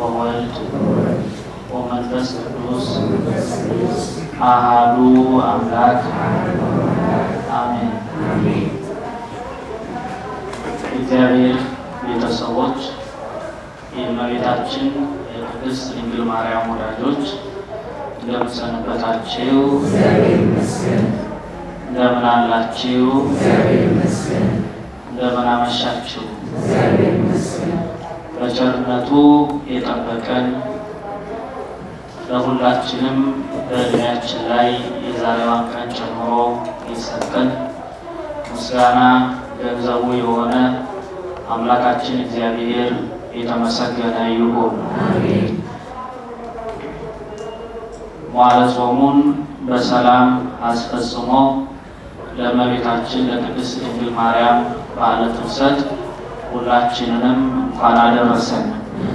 ወወልድ ወመንፈስ ቅዱስ አሃዱ አምላክ አሜን። እግዚአብሔር ቤተሰቦች፣ የእመቤታችን የቅድስት ድንግል ማርያም ወዳጆች እንደምን ሰነበታችሁ? እንደምን አላችሁ? እንደምን አመሻችሁ? በቸርነቱ የጠበቀን ለሁላችንም በእድሜያችን ላይ የዛሬዋን ቀን ጨምሮ የሰጠን ምስጋና ገንዘቡ የሆነ አምላካችን እግዚአብሔር የተመሰገነ ይሁን። መዋዕለ ጾሙን በሰላም አስፈጽሞ ለእመቤታችን ለቅድስት ድንግል ማርያም በዓለ ፍልሰት ሁላችንንም እንኳን አደረሰን።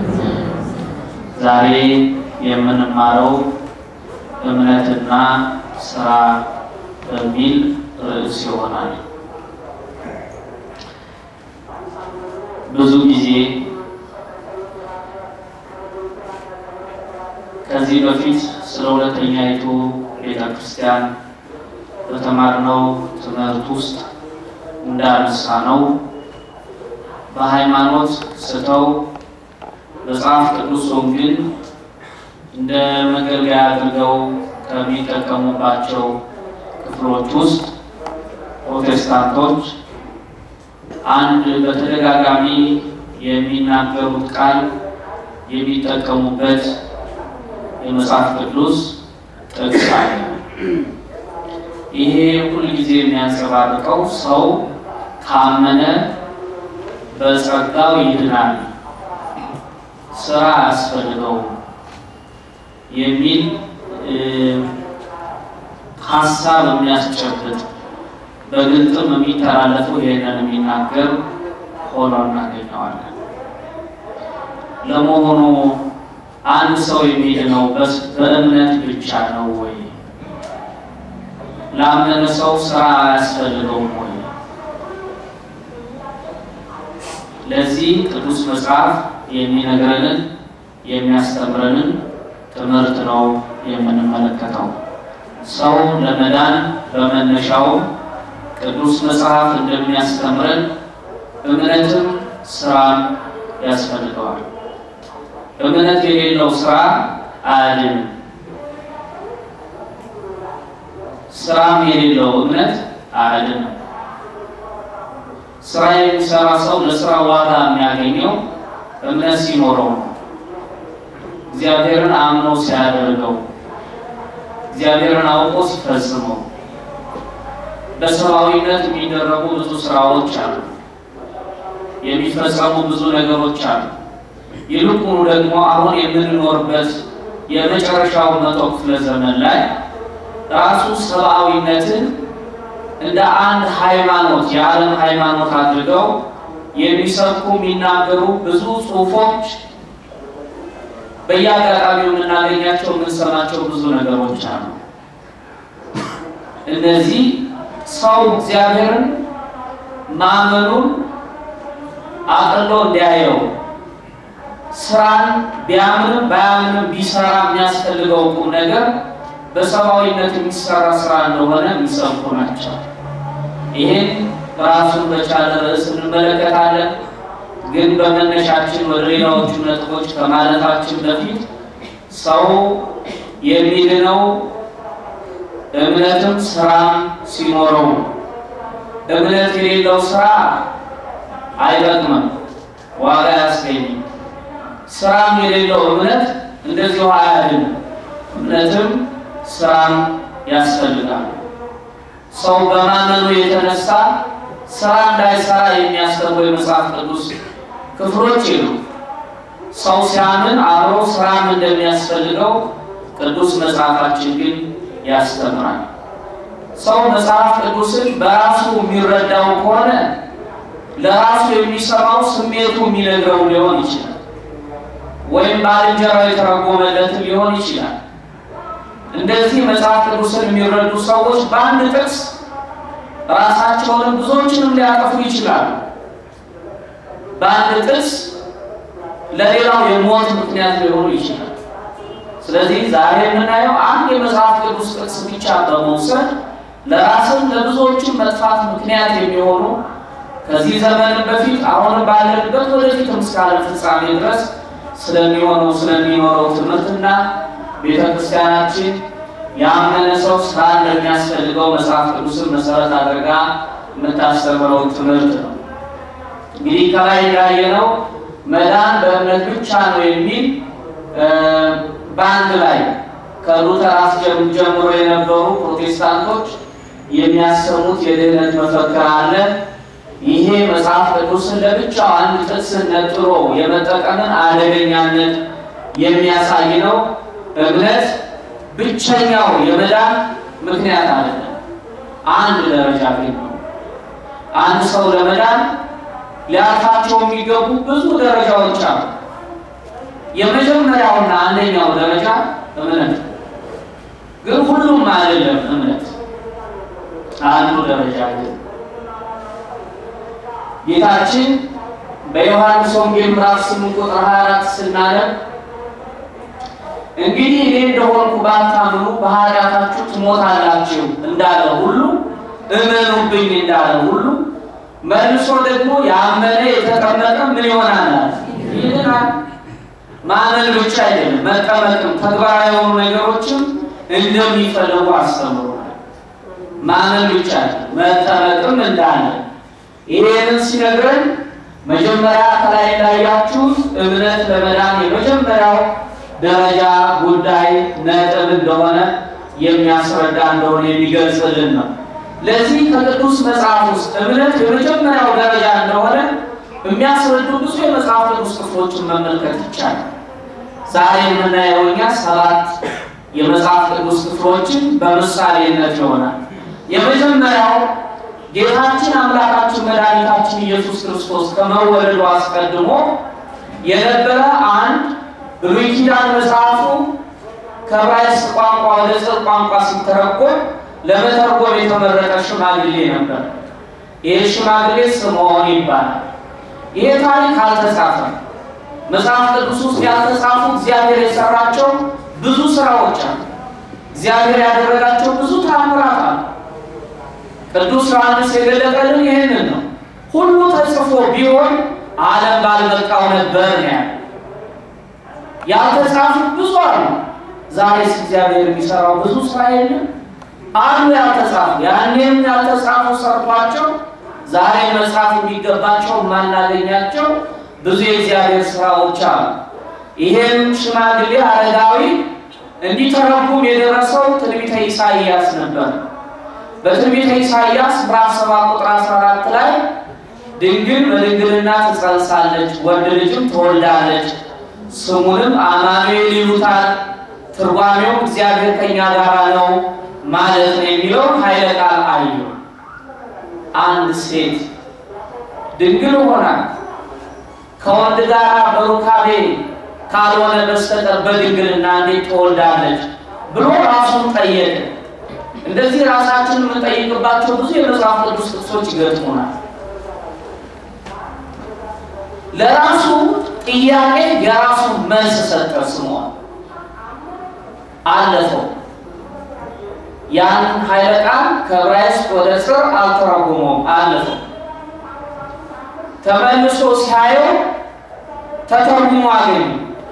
ዛሬ የምንማረው እምነትና ስራ በሚል ርዕስ ይሆናል። ብዙ ጊዜ ከዚህ በፊት ስለ ሁለተኛይቱ ቤተ ክርስቲያን በተማርነው ትምህርት ውስጥ እንዳነሳ ነው በሃይማኖት ስተው መጽሐፍ ቅዱስን ግን እንደ መገልገያ አድርገው ከሚጠቀሙባቸው ክፍሎች ውስጥ ፕሮቴስታንቶች አንድ በተደጋጋሚ የሚናገሩት ቃል የሚጠቀሙበት የመጽሐፍ ቅዱስ ጥቅስ አለ። ይሄ ሁልጊዜ የሚያንጸባርቀው ሰው ካመነ በጸጋው ይድናል፣ ስራ አያስፈልገውም የሚል ሀሳብ የሚያስጨብጥ በግልጥም የሚተላለፉ ይሄንን የሚናገር ሆኖ እናገኘዋለን። ለመሆኑ አንድ ሰው የሚድነው በእምነት ብቻ ነው ወይ? ላመነ ሰው ስራ አያስፈልገውም ወይ? ለዚህ ቅዱስ መጽሐፍ የሚነግረንን የሚያስተምረንን ትምህርት ነው የምንመለከተው። ሰው ለመዳን በመነሻው ቅዱስ መጽሐፍ እንደሚያስተምረን እምነትም ስራም ያስፈልገዋል። እምነት የሌለው ስራ አያድንም። ስራም የሌለው እምነት አያድንም። ስራ የሚሰራ ሰው ለስራ ዋጋ የሚያገኘው እምነት ሲኖረው ነው። እግዚአብሔርን አምኖ ሲያደርገው፣ እግዚአብሔርን አውቆ ሲፈጽመው። በሰብአዊነት የሚደረጉ ብዙ ስራዎች አሉ፣ የሚፈጸሙ ብዙ ነገሮች አሉ። ይልቁኑ ደግሞ አሁን የምንኖርበት የመጨረሻው መቶ ክፍለ ዘመን ላይ ራሱ ሰብአዊነትን እንደ አንድ ሃይማኖት የዓለም ሃይማኖት አድርገው የሚሰብኩ የሚናገሩ ብዙ ጽሑፎች በየአጋጣሚው የምናገኛቸው የምንሰማቸው ብዙ ነገሮች አሉ። እነዚህ ሰው እግዚአብሔርን ማመኑን አቅሎ እንዲያየው ስራን ቢያምንም ባያምንም ቢሰራ የሚያስፈልገው ቁም ነገር በሰብአዊነት የሚሰራ ስራ እንደሆነ የሚሰብኩ ናቸው። ይህን ራሱን በቻለ ርዕስ እንመለከታለን። ግን በመነሻችን ወደ ሌላዎቹ ነጥቦች ከማለታችን በፊት ሰው የሚድነው እምነትም ስራም ሲኖረው፣ እምነት የሌለው ስራ አይጠቅምም፣ ዋጋ አያስገኝም። ስራም የሌለው እምነት እንደዚሁ አያድንም። እምነትም ስራም ያስፈልጋል። ሰው በማመኑ የተነሳ ስራ እንዳይሰራ የሚያስተምሩ የመጽሐፍ ቅዱስ ክፍሎች የሉ። ሰው ሲያምን አብሮ ስራም እንደሚያስፈልገው ቅዱስ መጽሐፋችን ግን ያስተምራል። ሰው መጽሐፍ ቅዱስን በራሱ የሚረዳው ከሆነ ለራሱ የሚሰማው ስሜቱ የሚነግረው ሊሆን ይችላል፣ ወይም ባልንጀራው የተረጎመለት ሊሆን ይችላል። እንደዚህ መጽሐፍ ቅዱስን የሚረዱ ሰዎች በአንድ ጥቅስ ራሳቸውንም ብዙዎችንም ሊያጠፉ ይችላሉ። በአንድ ጥቅስ ለሌላው የሞት ምክንያት ሊሆኑ ይችላል። ስለዚህ ዛሬ የምናየው አንድ የመጽሐፍ ቅዱስ ጥቅስ ብቻ በመውሰድ ለራስም ለብዙዎችም መጥፋት ምክንያት የሚሆኑ ከዚህ ዘመን በፊት አሁንም ባለንበት ወደፊትም እስከ ዓለም ፍጻሜ ድረስ ስለሚሆነው ስለሚኖረው ትምህርትና ቤተ ክርስቲያናችን ያመነ ሰው ስራ እንደሚያስፈልገው መጽሐፍ ቅዱስን መሰረት አድርጋ የምታስተምረው ትምህርት ነው። እንግዲህ ከላይ እንዳየነው መዳን በእምነት ብቻ ነው የሚል በአንድ ላይ ከሉተር ጀምሮ የነበሩ ፕሮቴስታንቶች የሚያሰሙት የድህነት መፈክር አለ። ይሄ መጽሐፍ ቅዱስን ለብቻው አንድ ጥቅስን ነጥሎ የመጠቀምን አደገኛነት የሚያሳይ ነው። እምነት ብቸኛው የመዳን ምክንያት አይደለም፣ አንድ ደረጃ ግን ነው። አንድ ሰው ለመዳን ሊያልፋቸው የሚገቡ ብዙ ደረጃዎች አሉ። የመጀመሪያውና አንደኛው ደረጃ እምነት ግን ሁሉም አይደለም። እምነት አንዱ ደረጃ ግን ጌታችን በዮሐንስ ወንጌል ምዕራፍ 8 ቁጥር 24 ስናነብ እንግዲህ እኔ እንደሆንኩ ባታምኑ በኃጢአታችሁ ትሞታላችሁ እንዳለ ሁሉ እመኑብኝ እንዳለ ሁሉ መልሶ ደግሞ ያመነ የተጠመቀ ምን ይሆናል? ይድናል። ማመን ብቻ አይደለም፣ መጠመቅም ተግባራዊ የሆኑ ነገሮችም እንደሚፈልጉ አስተምሮናል። ማመን ብቻ አይደለም፣ መጠመቅም እንዳለ ይሄንን ሲነግረን መጀመሪያ ከላይ እንዳያችሁት እምነት ለመዳን የመጀመሪያው ደረጃ ጉዳይ ነጥብ እንደሆነ የሚያስረዳ እንደሆነ የሚገልጽልን ነው። ለዚህ ከቅዱስ መጽሐፍ ውስጥ እምነት የመጀመሪያው ደረጃ እንደሆነ የሚያስረዱ ብዙ የመጽሐፍ ቅዱስ ክፍሎችን መመልከት ይቻላል። ዛሬ የምናየው እኛ ሰባት የመጽሐፍ ቅዱስ ክፍሎችን በምሳሌነት ይሆናል። የመጀመሪያው ጌታችን አምላካችን መድኃኒታችን ኢየሱስ ክርስቶስ ከመወለዱ አስቀድሞ የነበረ አንድ ብሉይ ኪዳን መጽሐፉ ከዕብራይስጥ ቋንቋ ወደ ጽር ቋንቋ ሲተረጎም ለመተርጎም የተመረጠ ሽማግሌ ነበር። ይህ ሽማግሌ ስምዖን ይባላል። ይሄ ታሪክ አልተጻፈም። መጽሐፍ ቅዱስ ውስጥ ያልተጻፉ እግዚአብሔር የሰራቸው ብዙ ስራዎች አሉ። እግዚአብሔር ያደረጋቸው ብዙ ታምራት አሉ። ቅዱስ ዮሐንስ የገለጠልን ይህንን ነው። ሁሉ ተጽፎ ቢሆን ዓለም ባልበቃው ነበር ነው ያለ። ያልተጻፉ ብዙ አሉ። ዛሬስ እግዚአብሔር የሚሰራው ብዙ ስራ የለም አሉ ያልተጻፉ። ያኔም ያልተጻፉ ሰርቷቸው ዛሬ መጽሐፍ የሚገባቸው የማናገኛቸው ብዙ የእግዚአብሔር ስራዎች አሉ። ይሄም ሽማግሌ አረጋዊ እንዲተረጉም የደረሰው ትንቢተ ኢሳይያስ ነበር። በትንቢተ ኢሳይያስ ምዕራፍ 7 ቁጥር 14 ላይ ድንግል በድንግልና ትጸንሳለች፣ ወንድ ልጅም ትወልዳለች፣ ስሙንም አማኑኤል ይሉታል። ትርጓሜው እግዚአብሔር ከኛ ጋር ነው ማለት ነው የሚለው ኃይለ ቃል አየሁ። አንድ ሴት ድንግል ሆና ከወንድ ጋር በሩካቤ ካልሆነ በስተቀር በድንግልና እንዴት ትወልዳለች ብሎ ራሱን ጠየቀ። እንደዚህ ራሳችንን የምንጠይቅባቸው ብዙ የመጽሐፍ ቅዱስ ጥቅሶች ይገጥሙናል። ለራሱ ጥያቄ የራሱ መልስ ሰጠ። ስምዖን አለፈው። ያን ኃይለ ቃል ከዕብራይስጥ ወደ ጽር አልተረጉሞም፣ አለፈው። ተመልሶ ሲያየው ተተርጉሞ አገኘ፣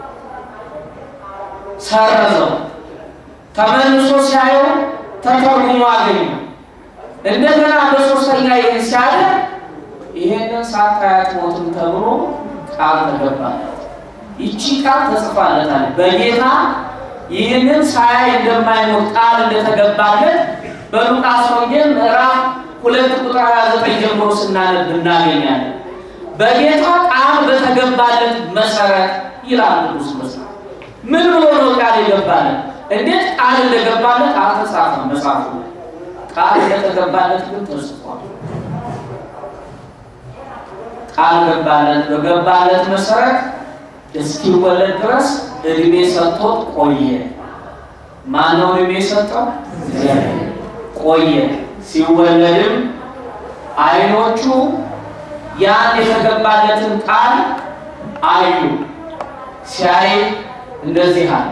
ሰረዘው። ተመልሶ ሲያየው ተተርጉሞ አገኘ። እንደገና በሶስተኛ ይህን ሲያደርግ ይሄንን ሳታይ አትሞትም ተብሎ ቃል ተገባለት። ይቺ ቃል ተጽፋለታለች በጌታ ይህንን ሳያይ እንደማይሞት ቃል እንደተገባለት በሉቃስ ወንጌል ምዕራፍ ሁለት ቁጥር 29 ጀምሮ ስናነብ እናገኛለን። በጌታ ቃል በተገባለት መሰረት ይላል ቅዱስ መጽሐፍ። ምን ብሎ ነው ቃል የገባለት? እንዴት ቃል እንደገባለት አልተጻፈም መጽሐፉ ላይ። ቃል እንደተገባለት ግን ተጽፏል። ቃል ገባለት። በገባለት መሰረት እስኪወለድ ድረስ እድሜ ሰጥቶት ቆየ። ማነው እድሜ ሰጠው? ቆየ። ሲወለድም ዓይኖቹ ያን የተገባለትን ቃል አዩ። ሲያይ እንደዚህ አለ፣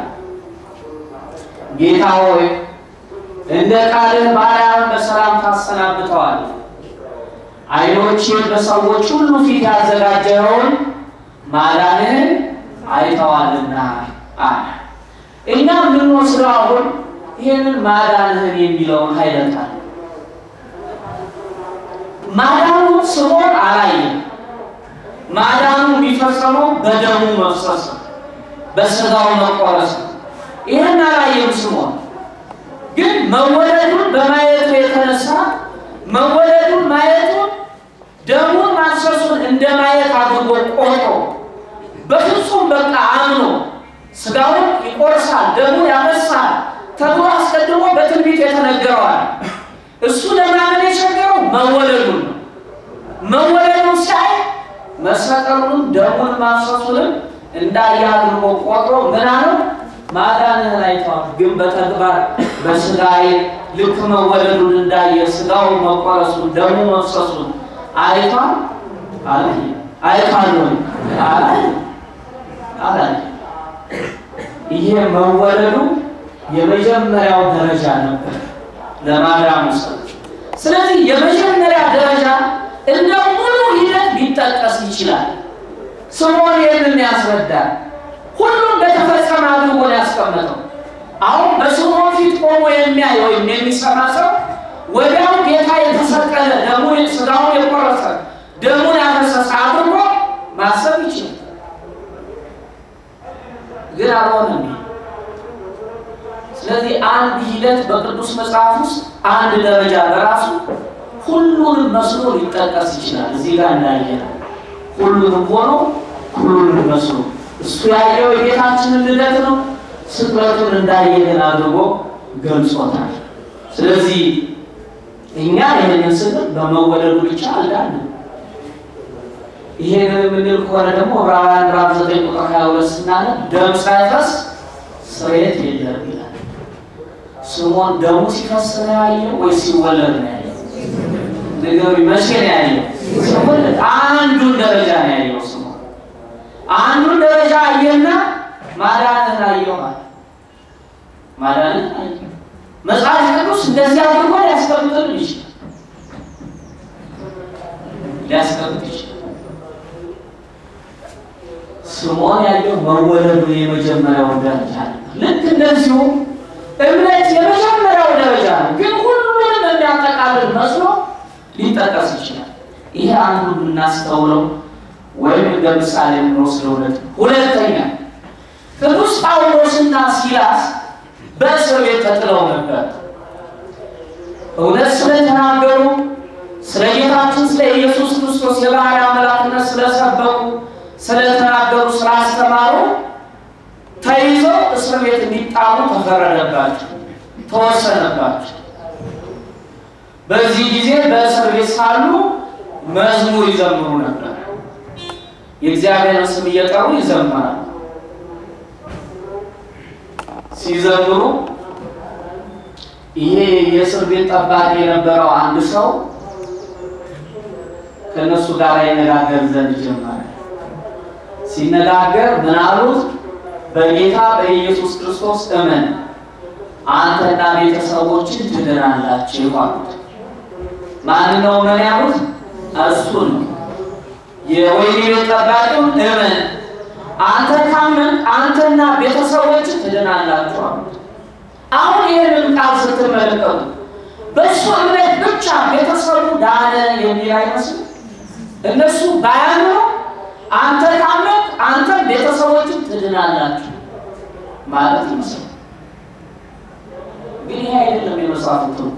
ጌታ ሆይ እንደ ቃልህ ባሪያህን በሰላም ታሰናብተዋለህ። ዓይኖቼን በሰዎች ሁሉ ፊት ያዘጋጀኸውን ማዳንህን አይተዋልና አለ። እኛ የምንወስደው አሁን ይህንን ማዳንህን የሚለውን ኃይለ ቃል ማዳኑ ስሞን አላየም። ማዳኑ የሚፈጸመው በደሙ መፍሰስ ነው፣ በስጋው መቆረስ ነው። ይህን አላየም ስሞን ግን መወለዱን በማየቱ የተነሳ መወለዱን ማየቱን ደሙን ማፍሰሱን እንደ ማየት አድርጎ ቆርጦ በፍጹም በቃ አምኖ ስጋውን ይቆርሳል፣ ደሙን ያፈሳል ተብሎ አስቀድሞ በትንቢት የተነገረዋል። እሱ ለማመን የቸገረው መወለዱን ነው። መወለዱን ሲያይ መሰቀሉንም ደሙን ማፍሰሱንም እንዳየ አድርጎ ቆጥሮ ምናምን ማዳንህን አይተዋል። ግን በተግባር በስጋዬ ልክ መወለዱን እንዳየ ስጋው መቆረሱን ደሙ መፍሰሱን አይቷል አለ አይቷል ወይ አለ አለ ይሄ መወለዱ የመጀመሪያው ደረጃ ነበር ለማዳኑ ሰው። ስለዚህ የመጀመሪያ ደረጃ እንደ ሙሉ ሂደት ሊጠቀስ ይችላል። ስምዖን ይህንን ያስረዳል። ሁሉም በተፈጸመ አድርጎ ነው ያስቀመጠው። አሁን በስምዖን ፊት ቆሞ የሚያይ ወይም የሚሰማ ሰው ወዲያው ጌታ የተሰቀለ ደሙን ስጋውን የቆረሰ ደሙን ያፈሰሰ አድርጎ ማሰብ ይችላል። ግን አልሆነም። ስለዚህ አንድ ሂደት በቅዱስ መጽሐፍ ውስጥ አንድ ደረጃ በራሱ ሁሉንም መስሎ ሊጠቀስ ይችላል። እዚህ ጋር እንዳየ ሁሉንም ሆኖ ሁሉንም መስሎ እሱ ያየው የጌታችንን ልደት ነው። ስቅለቱን እንዳየን አድርጎ ገልጾታል። ስለዚህ እኛ ይህንን ስቅል በመወለዱ ብቻ አልዳንም። ይሄንን የምንል ከሆነ ደግሞ ዕብራውያን ምዕራፍ ዘጠኝ ቁጥር ሀያ ሁለት ስናነብ ደም ሳይፈስ ስርየት የለም ይላል። ስምዖን ደሙ ሲፈስ ነው ያየው ወይ ሲወለድ ነው ያየው? ንገሩኝ፣ መቼ ነው ያየው? ሲወለድ። አንዱን ደረጃ ነው ያየው ስምዖን። አንዱን ደረጃ አየና ማዳንን አየው ማለት ማዳንን አየው። መጽሐፍ ቅዱስ እንደዚህ አድርጎ ሊያስቀምጥልን ይችላል ሊያስቀምጥ ይችላል። ስምዖን ያየው መወለዱ የመጀመሪያው ደረጃ ነው። ልክ እንደዚሁ እምነት የመጀመሪያው ደረጃ ነው፣ ግን ሁሉንም የሚያጠቃልል መስሎ ሊጠቀስ ይችላል። ይሄ አንዱ የምናስተውለው ወይም እንደ ምሳሌ የምንወስደው ነት ሁለተኛ ቅዱስ ጳውሎስና ሲላስ በእስር ቤት ተጥለው ነበር። እውነት ስለተናገሩ ስለ ጌታችን ስለ ኢየሱስ ክርስቶስ የባህሪ አምላክነት ስለሰበኩ ስለተናገሩ ስላስተማሩ ተይዘው እስር ቤት እንዲጣሉ ተፈረደባቸው፣ ተወሰነባቸው። በዚህ ጊዜ በእስር ቤት ሳሉ መዝሙር ይዘምሩ ነበር። የእግዚአብሔርን ስም እየጠሩ ይዘምራሉ። ሲዘምሩ ይሄ የእስር ቤት ጠባቂ የነበረው አንድ ሰው ከእነሱ ጋር ይነጋገር ዘንድ ጀመረ። ሲነጋገር ምን አሉት? በጌታ በኢየሱስ ክርስቶስ እመን አንተና ቤተሰቦችን ትድናላችሁ አሉት። ማን ነው ምን ያሉት? እሱን የወህኒ ቤት ጠባቂውን እመን አንተ ካመን አንተና ቤተሰቦችን ትድናላችሁ አሉት። አሁን ይህንን ቃል ስትመለከቱ በእሱ እምነት ብቻ ቤተሰቡ ዳነ የሚል አይመስልም። እነሱ ባያምኑ አንተ ካመን አንተ ቤተሰቦችን ትድናላችሁ ማለት ይመስላል። ግን ይሄ አይደለም የመጽሐፉ ትርጉም።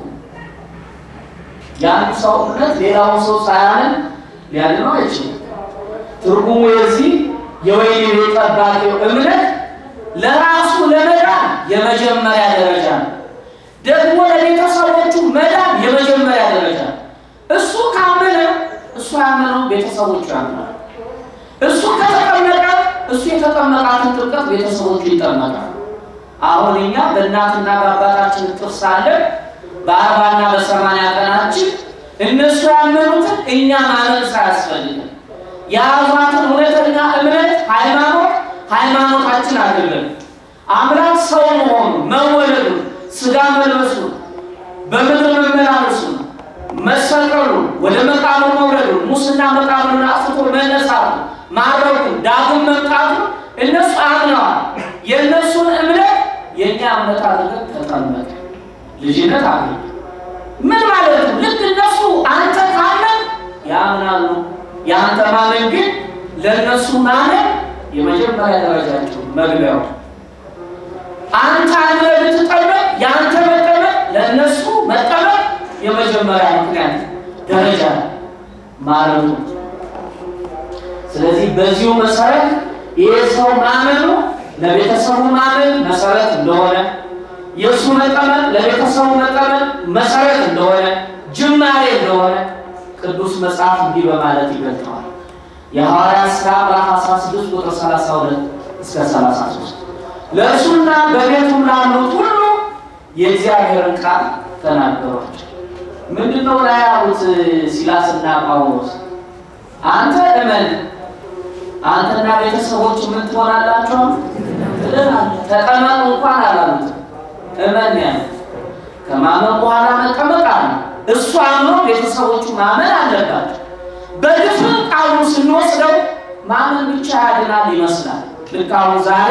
የአንዱ ሰው እምነት ሌላውን ሰው ሳያምን ሊያድነው አይችልም። ትርጉሙ የዚህ የወህኒ ቤት ጠባቂው እምነት ለራሱ ለመዳን የመጀመሪያ ደረጃ ነው። ደግሞ ለቤተሰቦቹ መዳን የመጀመሪያ ደረጃ ነው። እሱ ካመነ እሱ ያመነው ቤተሰቦቹ ያምናል። እሱ ከተጠመቀ እሱ የተጠመቃትን ጥምቀት ቤተሰቦቹ ይጠመቃል። አሁን እኛ በእናትና በአባታችን እቅፍ ሳለን በአርባና በሰማንያ ቀናችን እነሱ ያመኑትን እኛ ማመን ሳያስፈልግን የያዟትን እውነተኛ እምነት ሃይማኖት ሃይማኖታችን አይደለም። አምላክ ሰው መሆኑ መወለዱ፣ ስጋ መልበሱ፣ በምድር መመላለሱ፣ መሰቀሉ፣ ወደ መቃብር መውረዱ፣ ሙስና መቃብርን አጥፍቶ መነሳቱ፣ ማረጉ፣ ዳግም መምጣቱ እነሱ አምነዋል። የእነሱን እምነት የእኛ እምነት አድርገን ተጠመቀ። ልጅነት አለ። ምን ማለት ነው? ልክ እነሱ አንተ ካመን ያምናሉ። የአንተ ማመን ግን ለእነሱ ማመን የመጀመሪያ ደረጃቸው መግቢያው። አንተ አምነህ ብትጠመቅ የአንተ መጠመቅ ለእነሱ መጠመቅ የመጀመሪያ ምክንያት ደረጃ ማለት ነው። ስለዚህ በዚሁ መሰረት ይህ ሰው ማመኑ ለቤተሰቡ ማመን መሰረት እንደሆነ የእሱ መጠመቅ ለቤተሰቡ መጠመቅ መሰረት እንደሆነ ጅማሬ እንደሆነ ቅዱስ መጽሐፍ እንዲህ በማለት ይገልጠዋል። የሐዋርያት ሥራ ምዕራፍ 16 ቁጥር 32 እስከ 33 ለእርሱና በቤቱም ላሉት ሁሉ የእግዚአብሔርን ቃል ተናገሯቸው። ምንድን ነው ላይ ያሉት ሲላስና ጳውሎስ? አንተ እመን፣ አንተና ቤተሰቦች ምን ትሆናላችሁ? ትድናለህ። ተጠመቁ እንኳን አላሉት፣ እመን ያለ ከማመን በኋላ መጠመቅ አለ። እሱ አምኖ ቤተሰቦቹ ማመን አለባቸው። በድፍን ቃሉ ስንወስደው ማመን ብቻ ያድናል ይመስላል። ልክ አሁን ዛሬ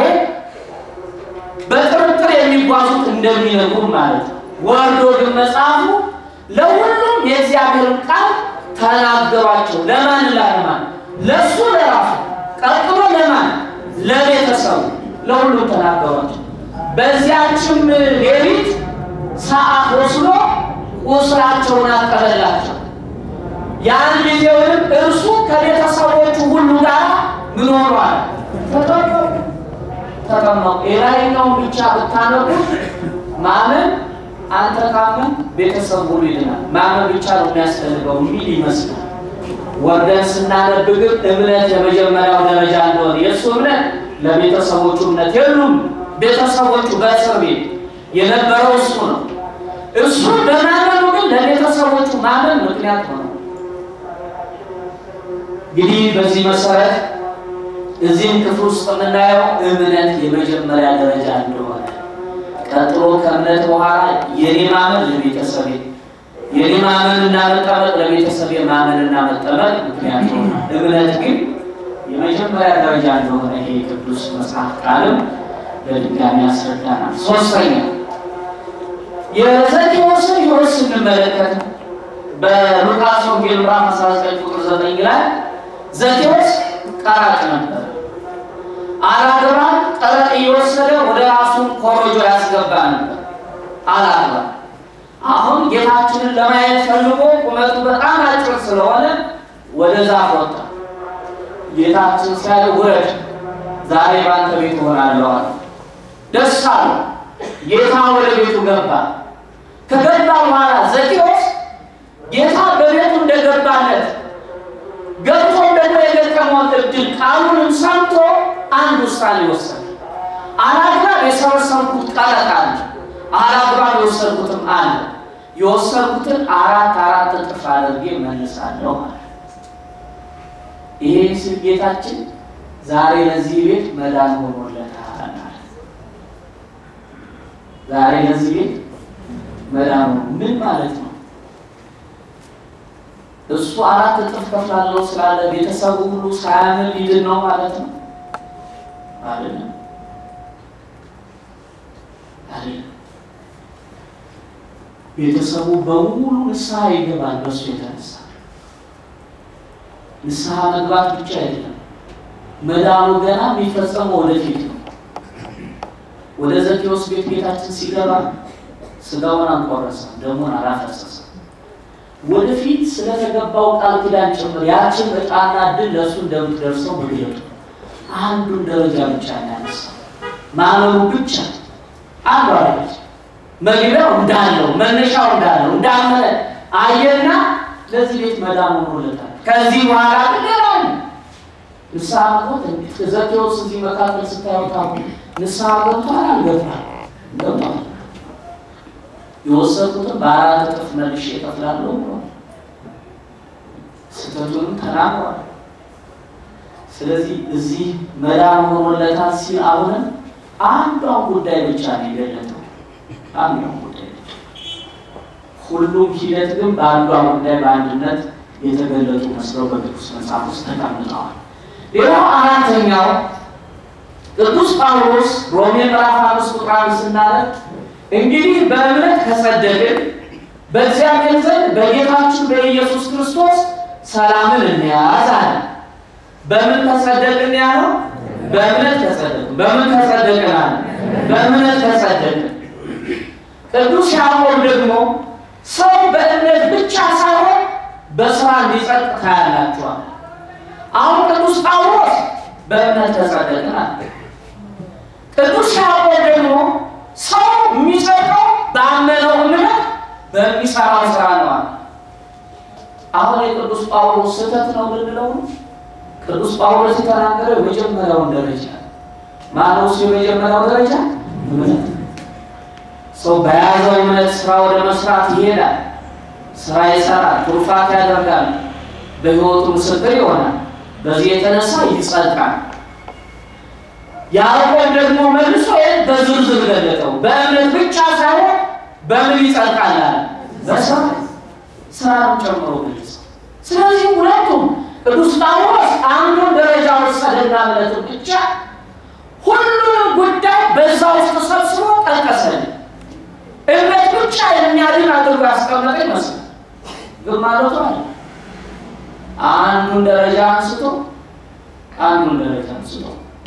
በጥርጥር የሚጓዙት እንደሚነግሩ ማለት ነው። ወርዶ ግን መጽሐፉ ለሁሉም የእግዚአብሔርን ቃል ተናገሯቸው። ለማን ላለማን? ለእሱ ለራሱ፣ ቀጥሎ ለማን? ለቤተሰቡ፣ ለሁሉም ተናገሯቸው። በዚያችም ሌሊት ሰዓት ወስዶ ቁስላቸውን አቀበላቸው። ያን ጊዜውንም እርሱ ከቤተሰቦቹ ሁሉ ጋር ምን ሆኗል? ተጠመቁ ተጠመቁ። የላይኛውን ብቻ ብታነቡ ማመን አንተ ካመን ቤተሰብ ሁሉ ይድናል። ማመን ብቻ ነው የሚያስፈልገው የሚል ይመስላል። ወርደን ስናነብ ግን እምነት የመጀመሪያው ደረጃ እንደሆነ የእሱ እምነት ለቤተሰቦቹ እምነት የሉም። ቤተሰቦቹ በእስር ቤት የነበረው እሱ ነው። እሱ በማመኑ ግን ለቤተሰቦቹ ማመን ምክንያት ሆነ። እንግዲህ በዚህ መሰረት እዚህም ክፍል ውስጥ የምናየው እምነት የመጀመሪያ ደረጃ እንደሆነ፣ ቀጥሎ ከእምነት በኋላ የኔ ማመን ለቤተሰቤ፣ የኔ ማመን እና መጠመቅ ለቤተሰቤ ማመን እና መጠመቅ ምክንያት ሆነ። እምነት ግን የመጀመሪያ ደረጃ እንደሆነ ይሄ ቅዱስ መጽሐፍ ቃልም በድጋሚ ያስረዳናል። ሶስተኛ የዘኬዎስን ሕይወት ስንመለከት በሉቃስ ወንጌል ምዕራፍ 19 ቁጥር 9 ላይ ዘኬዎስ ቀራጭ ነበር። አላግባ ቀረጥ እየወሰደ ወደ ራሱን ኮረጆ ያስገባ ነበር። አላግባ አሁን ጌታችንን ለማየት ፈልጎ ቁመቱ በጣም አጭር ስለሆነ ወደ ዛፍ ወጣ። ጌታችን ሲያይ ውረድ፣ ዛሬ ባንተ ቤት እሆናለሁ አለ። ደስ አለው። ጌታ ወደ ቤቱ ገባ። ከገባ በኋላ ዘኬዎስ ጌታ በቤቱ እንደገባለት ገብቶም ደግሞ የገጠመውን እድል ቃሉንም ሰምቶ አንድ ውሳኔ ወሰነ። አላግባብ የሰበሰብኩት ቀረጥ አለ፣ አላግባብ የወሰድኩትም አለ። የወሰድኩትን አራት አራት እጥፍ አድርጌ መልሳለሁ አለ። ይሄ ሲል ጌታችን ዛሬ ለዚህ ቤት መዳን ሆኖለታል አለ። ዛሬ ለዚህ ቤት መዳን ሆኖ ምን ማለት ነው? እሱ አራት እጥፍ ከፍላለሁ ስላለ ቤተሰቡ ሁሉ ሳያምን ሊድን ነው ማለት ነው? አይደለም፣ አይደለም። ቤተሰቡ በሙሉ ንስሐ ይገባል። በሱ የተነሳ ንስሐ መግባት ብቻ አይደለም፣ መዳኑ ገና የሚፈጸመው ወደፊት ነው። ወደ ዘኬዎስ ቤት ጌታችን ሲገባ ስጋውን አልቆረሰም፣ ደሙን አላፈሰሰም። ወደፊት ስለተገባው ቃል ኪዳን ጭምር ያችን ዕጣና ድል ለእሱ እንደምትደርሰው መግለጡ አንዱን ደረጃ ብቻ ያነሳው ማመኑ ብቻ አንዱ አለች። መግቢያው እንዳለው መነሻው እንዳለው እንዳመነ አየና ለዚህ ቤት መዳን ሆኖለታል። ከዚህ በኋላ ግን ሌላ ንስሐ ገብቶ ዘኬዎስ እዚህ መካከል ስታዩት ንስሐ ገብቷል አልገባም? ገብቷል። የወሰድኩትን በአራት እጥፍ መልሼ እከፍላለሁ ብሏል። ስህተቱንም ተናግሯል። ስለዚህ እዚህ መዳን ሆኖለታል ሲል አሁንም አንዷን ጉዳይ ብቻ ነው የገለጠው። አንዷን ጉዳይ ብቻ። ሁሉም ሂደት ግን በአንዷ ጉዳይ በአንድነት የተገለጡ መስለው በቅዱስ መጽሐፍ ውስጥ ተቀምጠዋል። ሌላው አራተኛው ቅዱስ ጳውሎስ ሮሜ ምዕራፍ አምስት ቁጥር አምስት ስናለት እንግዲህ በእምነት ከጸደቅን በእግዚአብሔር ዘንድ በጌታችን በኢየሱስ ክርስቶስ ሰላምን እንያዝ አለ። በምን ከጸደቅን ያለው? በእምነት ከጸደቅን። በምን ከጸደቅን አለ? በእምነት ከጸደቅን። ቅዱስ ያዕቆብ ደግሞ ሰው በእምነት ብቻ ሳይሆን በስራ እንዲጸድቅ ታያላችኋል። አሁን ቅዱስ ጳውሎስ በእምነት ከጸደቅን አለ። ቅዱስ ያዕቆብ ደግሞ ሰው የሚጸድቀው ባመነው እምነት በሚሰራው ስራ ነው አለ። አሁን የቅዱስ ጳውሎስ ስህተት ነው ልንለው ነው? ቅዱስ ጳውሎስ የተናገረው የመጀመሪያውን ደረጃ ማነው? እሱ የመጀመሪያው ደረጃ እምነት። ሰው በያዘው እምነት ስራ ወደ መስራት ይሄዳል። ስራ ይሰራል፣ ትሩፋት ያደርጋል፣ በሕይወቱ ምስክር ይሆናል። በዚህ የተነሳ ይጸድቃል። ያዕቆብ ደግሞ መልሶ ይህን በዝርዝር ገለጠው። በእምነት ብቻ ሳይሆን በምን ይጸድቃል አለ? በስራ ስራም ጨምሮ ገለጸ። ስለዚህ ሁለቱም ቅዱስ ጳውሎስ አንዱን ደረጃ ወሰደና እምነትን ብቻ ሁሉንም ጉዳይ በዛ ውስጥ ሰብስቦ ጠቀሰል። እምነት ብቻ የሚያድን አድርጎ ያስቀመጠ ይመስላል። ግን ማለቱ አለ አንዱን ደረጃ አንስቶ አንዱን ደረጃ አንስቶ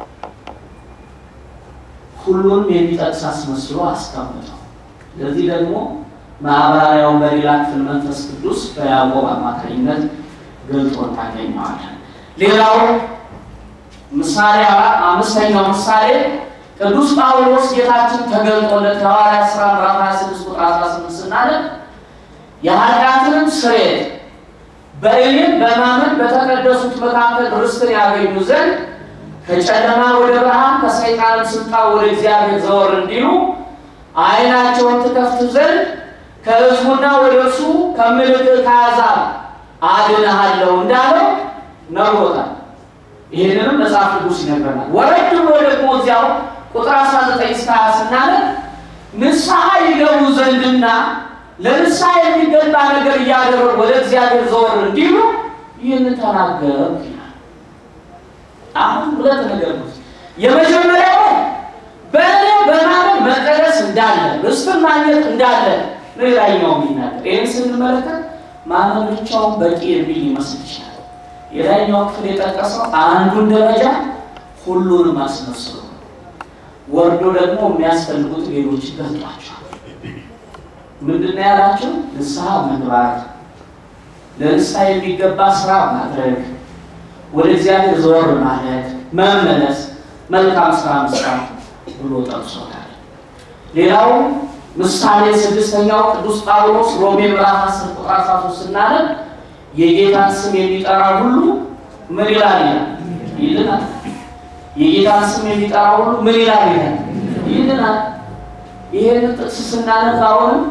ሁሉንም የሚጠቅስ አስመስሎ አስቀምጠው። ለዚህ ደግሞ ማብራሪያውን በሌላ ክፍል መንፈስ ቅዱስ በያዕቆብ አማካኝነት ገልጦ ታገኘዋለን። ሌላው ምሳሌ አምስተኛው ምሳሌ ቅዱስ ጳውሎስ ጌታችን ተገልጦለት የሐዋርያት ሥራ ምዕራፍ 26 ቁጥር 18 ስናለን የኃጢአትንም ስርየት በእኔም በማመን በተቀደሱት መካከል ርስትን ያገኙ ዘንድ ከጨለማ ወደ ብርሃን ከሰይጣንም ስልጣን ወደ እግዚአብሔር ዘወር እንዲሉ ዓይናቸውን ትከፍት ዘንድ ከሕዝቡና ወደ እርሱ ከምልክት ከአሕዛብ አድንሃለሁ እንዳለው ነግሮታል። ይህንንም መጽሐፍ ቅዱስ ይነግረናል። ወረድ ብሎ ደግሞ እዚያው ቁጥር 19 እስከ 20 ስናለን ንስሐ ይገቡ ዘንድና ለንስሐ የሚገባ ነገር እያደረጉ ወደ እግዚአብሔር ዘወር እንዲሉ ይህንን ተናገር ይላል። አሁን ሁለት ነገር ነው። የመጀመሪያው በእኔ በማመን መቀደስ እንዳለ ርስትን ማግኘት እንዳለ ነው የላይኛው የሚናገር። ይህን ስንመለከት ማመን ብቻውን በቂ የሚል ይመስል ይችላል። የላይኛው ክፍል የጠቀሰው አንዱን ደረጃ ሁሉንም አስመስሎ ወርዶ ደግሞ የሚያስፈልጉት ሌሎች ገልጧቸዋል። ምንድነው ያላቸው? ንስሐ መግባት፣ ለንስሐ የሚገባ ስራ ማድረግ፣ ወደ እግዚአብሔር ዘወር ማለት፣ መመለስ፣ መልካም ስራ መስራት ብሎ ጠቅሶታል። ሌላው ምሳሌ ስድስተኛው ቅዱስ ጳውሎስ ሮሜ ምዕራፍ 10 ቁጥር 13 ስናለን የጌታን ስም የሚጠራ ሁሉ ምን ይላል ይላል ይልናል። የጌታን ስም የሚጠራ ሁሉ ምን ይላል ይላል ይልናል። ይሄንን ጥቅስ ስናነብ አሁንም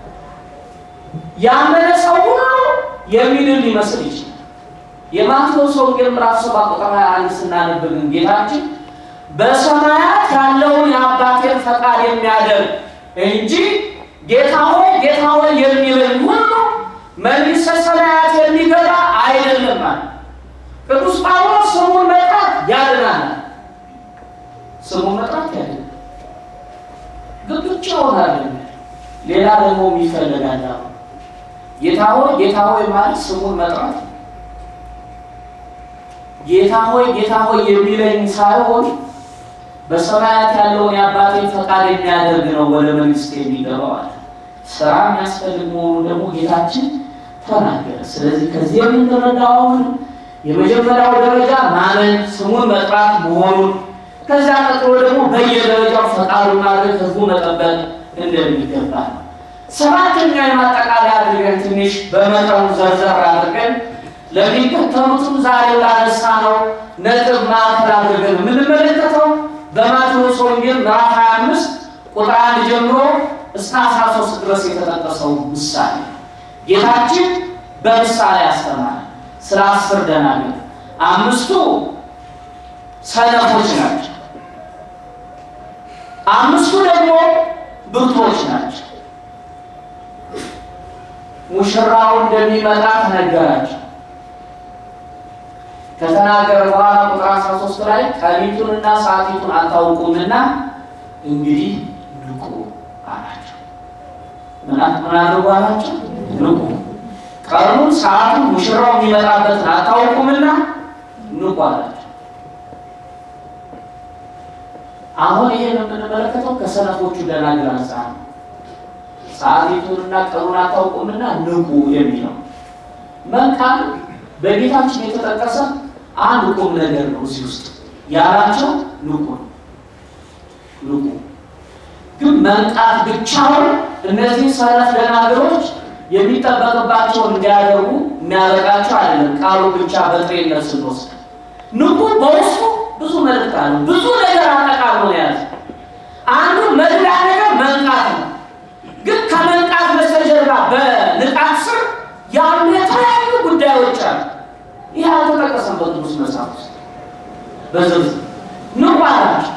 ያመነ ሰው ሁሉ የሚድን ሊመስል ይችላል። የማቴዎስ ወንጌል ምዕራፍ 7 ቁጥር 21 ስናነብ ግን ጌታችን በሰማያት ያለውን የአባቴን ፈቃድ የሚያደርግ እንጂ ጌታ ሆይ ጌታ ሆይ የሚለኝ ሁሉ መንግሥተ ሰማያት የሚገባ አይደለም ማለት። ቅዱስ ጳውሎስ ስሙን መጥራት ያድናል። ስሙን መጥራት ያድናል፣ ግን ብቻውን አይደለም። ሌላ ደግሞ ይፈልጋል። ጌታ ሆይ ጌታ ሆይ ማለት ስሙን መጥራት ጌታ ሆይ ጌታ ሆይ የሚለኝ ሳይሆን በሰማያት ያለውን የአባቴን ፈቃድ የሚያደርግ ነው ወደ መንግስት የሚገባው አለ። ስራ የሚያስፈልግ መሆኑ ደግሞ ጌታችን ተናገረ። ስለዚህ ከዚህ የምንረዳው አሁን የመጀመሪያው ደረጃ ማመን ስሙን መጥራት መሆኑን፣ ከዚያ ቀጥሎ ደግሞ በየደረጃው ፈቃዱን ማድረግ ህዝቡ መጠበቅ እንደሚገባ ነው። ሰባተኛው የማጠቃለያ አድርገን ትንሽ በመጠኑ ዘርዘር አድርገን ለሚከተሉትም ዛሬ ላነሳ ነው ነጥብ ማዕከል አድርገን የምንመለከተው በማቴዎስ ወንጌል ምዕራፍ 25 ቁጥር 1 ጀምሮ እስከ 13 ድረስ የተጠቀሰው ምሳሌ ጌታችን በምሳሌ ያስተማረ ስለ አስር ደናግል አምስቱ ሰነፎች ናቸው። አምስቱ ደግሞ ብርቶች ናቸው። ሙሽራው እንደሚመጣ ተነገራቸው። ከተናገረ በኋላ ቁጥር 13 ላይ ቀኒቱንና ሰዓቲቱን አታውቁምና እንግዲህ ንቁ አላቸው። ምናት ምን አድርጉ አላቸው? ንቁ። ቀኑን ሰዓቱን ሙሽራው የሚመጣበትን አታውቁምና ንቁ አላቸው። አሁን ይሄን የምንመለከተው ከሰነፎቹ ደናግል አንጻር ነው። ሰዓቲቱንና ቀኑን አታውቁምና ንቁ የሚለው መንቃት በጌታችን የተጠቀሰ አንድ ቁም ነገር ነው። እዚህ ውስጥ ያላቸው ንቁ ነው። ንቁ ግን መንቃት ብቻውን እነዚህ ሰነፍ ደናግሎች የሚጠበቅባቸውን እንዲያደርጉ የሚያበቃቸው አይደለም። ቃሉ ብቻ በጥሬነት ስንወስድ ንቁ በውስጡ ብዙ መልእክት አለው። ብዙ ነገር አጠቃሎ ነው የያዘ። አንዱ መግቢያ ነገር መንቃት ነው። ግን ከመንቃት በስተጀርባ በንቃት ስር ያሉ የተለያዩ ጉዳዮች አሉ። ይህ አልተጠቀሰም በቅዱስ መጽሐፍ ውስጥ በዝርዝር ንቁ አላቸው።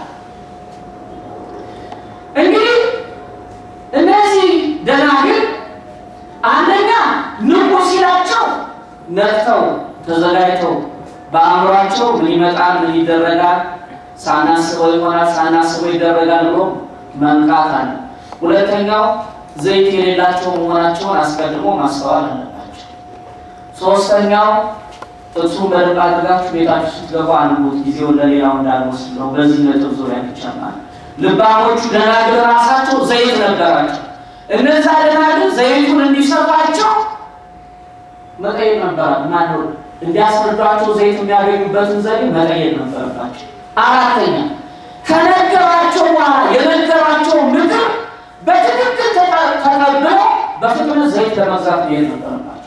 እንግዲህ እነዚህ ደናግል አንደኛ ንቁ ሲላቸው ነቅተው ተዘጋጅተው በአእምሯቸው ምን ይመጣል፣ ምን ይደረጋል፣ ሳናስበው ይሆናል፣ ሳናስበው ይደረጋል ብሎ መንቃት አለ። ሁለተኛው ዘይት የሌላቸው መሆናቸውን አስቀድሞ ማስተዋል አለባቸው። ሶስተኛው ጥቅሱን በደንብ አድርጋችሁ ቤታችሁ ስትገቡ አንቡት። ጊዜውን ለሌላው እንዳልወስድ ነው። በዚህ ነጥብ ዙሪያ ብቻ ማለት ልባሞቹ ደናግል ራሳቸው ዘይት ነበራቸው። እነዛ ደናግል ዘይቱን እንዲሰጧቸው መጠየቅ ነበረ ማነው እንዲያስረዷቸው ዘይት የሚያገኙበትን ዘዴ መጠየቅ ነበረባቸው። አራተኛ ከነገራቸው በኋላ የነገራቸው ምክር በትክክል ተቀብለው በፍጥነት ዘይት ለመግዛት መሄድ ነበረባቸው።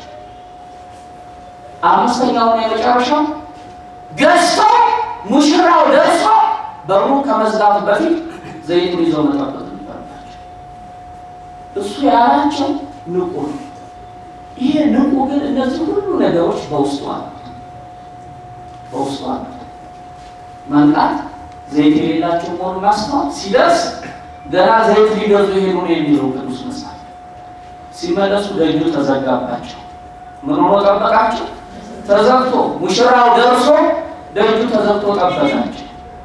አምስተኛውና የመጨረሻው ገዝተው ሙሽራው ደርሶ በሩ ከመዝጋቱ በፊት ዘይቱን ይዘው መጠበቅ ነበረባቸው። እሱ ያላቸው ንቁ ነው። ይሄ ንቁ ግን እነዚህ ሁሉ ነገሮች በውስጡ አሉ። በውስጡ አሉ። መንቃት፣ ዘይት የሌላቸው መሆኑን ማስተዋል፣ ሲደርስ ገና ዘይት ሊገዙ ሄዱ ነው የሚለው ቅዱስ መጽሐፍ። ሲመለሱ ደጁ ተዘጋባቸው። ምን ሆኖ ጠበቃቸው? ተዘግቶ። ሙሽራው ደርሶ ደጁ ተዘግቶ ጠበቃቸው።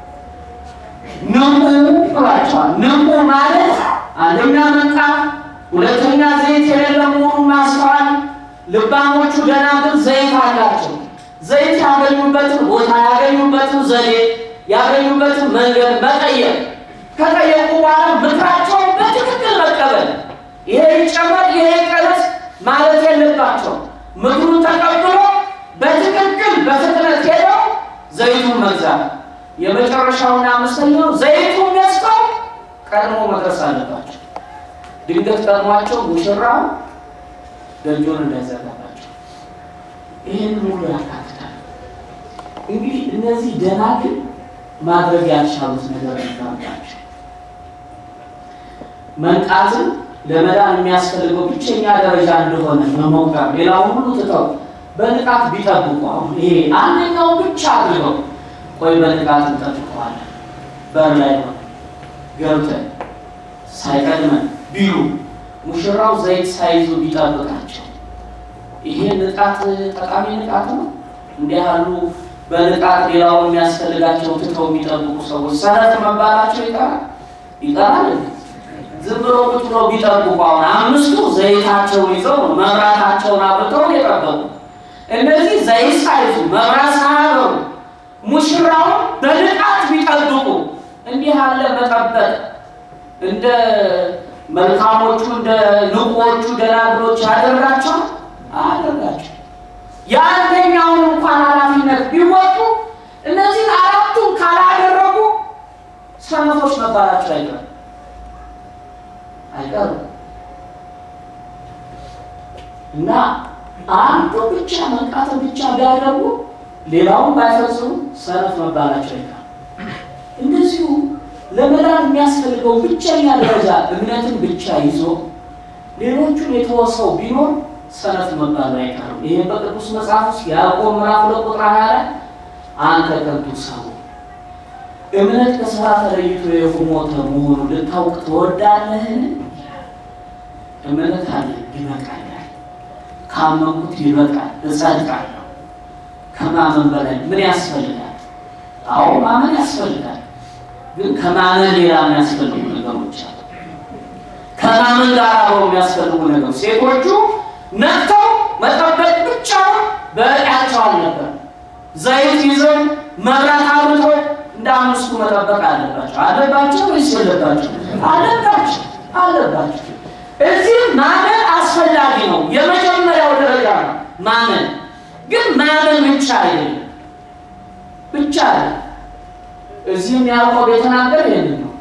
ንቁ ብሏቸዋል። ንቁ ማለት አንደኛ መንቃት ሁለተኛ ዘይት የሌለ መሆኑን ማስተዋል። ልባሞቹ ደናግል ዘይት አላቸው። ዘይት ያገኙበትን ቦታ ያገኙበትን ዘዴ ያገኙበትን መንገድ መጠየቅ ከጠየቁ በኋላ ምክራቸውን በትክክል መቀበል፣ ይሄ ይጨመር ይሄ ይቀነስ ማለት የለባቸው። ምክሩን ተቀብሎ በትክክል በፍጥነት ሄደው ዘይቱን መግዛት። የመጨረሻውና አምስተኛው ዘይቱን ገዝተው ቀድሞ መድረስ አለባቸው። ድንገት ቀድሟቸው ሙሽራው ደጆን እንዳይዘጋባቸው ይህን ሙሉ ያካትታል። እንግዲህ እነዚህ ደናግል ማድረግ ያልቻሉት ነገር ነበርባቸው። መንቃትን ለመዳን የሚያስፈልገው ብቸኛ ደረጃ እንደሆነ መሞከር፣ ሌላውን ሁሉ ትተው በንቃት ቢጠብቁ አሁን ይሄ አንደኛው ብቻ አድርገው ቆይ በንቃት እንጠብቀዋለን በር ላይ ሆነ ገብተን ሳይቀድመን ቢሉ ሙሽራው ዘይት ሳይዙ ቢጠብቃቸው ይሄ ንቃት ጠቃሚ ንቃት ነው። እንዲህ ያሉ በንቃት ሌላውን የሚያስፈልጋቸው ትተው የሚጠብቁ ሰዎች ሰነፍ መባላቸው ይቀራል ይቀራል። ዝም ብሎ ቁጭ ብሎ ቢጠብቁ አሁን አምስቱ ዘይታቸውን ይዘው ነው መብራታቸውን አብርተው የጠበቁ እነዚህ ዘይት ሳይዙ መብራት ሳያበሩ ሙሽራውን በንቃት ቢጠብቁ እንዲህ ያለ መጠበቅ እንደ መልካሞቹ እንደ ንቁዎቹ ደናግሎች ያደርጋቸው አያደርጋቸው። የአንደኛውን እንኳን ኃላፊነት ቢወጡ እነዚህን አራቱን ካላደረጉ ሰነፎች መባላቸው አይቀርም አይቀርም እና አንዱ ብቻ መንቃትን ብቻ ቢያደርጉ ሌላውን ባይፈጽሙ ሰነፍ መባላቸው አይቀርም። እንደዚሁ ለመዳን የሚያስፈልገው ብቸኛ ደረጃ እምነትን ብቻ ይዞ ሌሎቹን የተወሰው ቢኖር ሰነፍ መባሉ አይቀርም። ይህም በቅዱስ መጽሐፍ ውስጥ ያዕቆብ ምዕራፍ ሁለት ቁጥር ሀያ ላይ አንተ ከንቱ ሰው እምነት ከስራ ተለይቶ የሞተ መሆኑ ልታውቅ ትወዳለህን? እምነት አለ ይበቃኛል፣ ካመንኩት ይበቃል፣ እጸድቃለሁ። ከማመን በላይ ምን ያስፈልጋል? አዎ ማመን ያስፈልጋል። ግን ከማመን ሌላ የሚያስፈልጉ ነገሮች አሉ። ከማመን ጋር አብረው የሚያስፈልጉ ነገሮች ሴቶቹ ነቅተው መጠበቅ ብቻውን በቂያቸው አልነበር። ዘይት ይዘው መብራት አብርተው እንደ አምስቱ መጠበቅ አለባቸው። አለባቸው ወይስ የለባቸው? አለባቸው አለባቸው። እዚህ ማመን አስፈላጊ ነው። የመጀመሪያው ደረጃ ነው ማመን። ግን ማመን ብቻ አይደለም ብቻ አይደለም። እዚህም ያዕቆብ የተናገረ ይህንን ነው።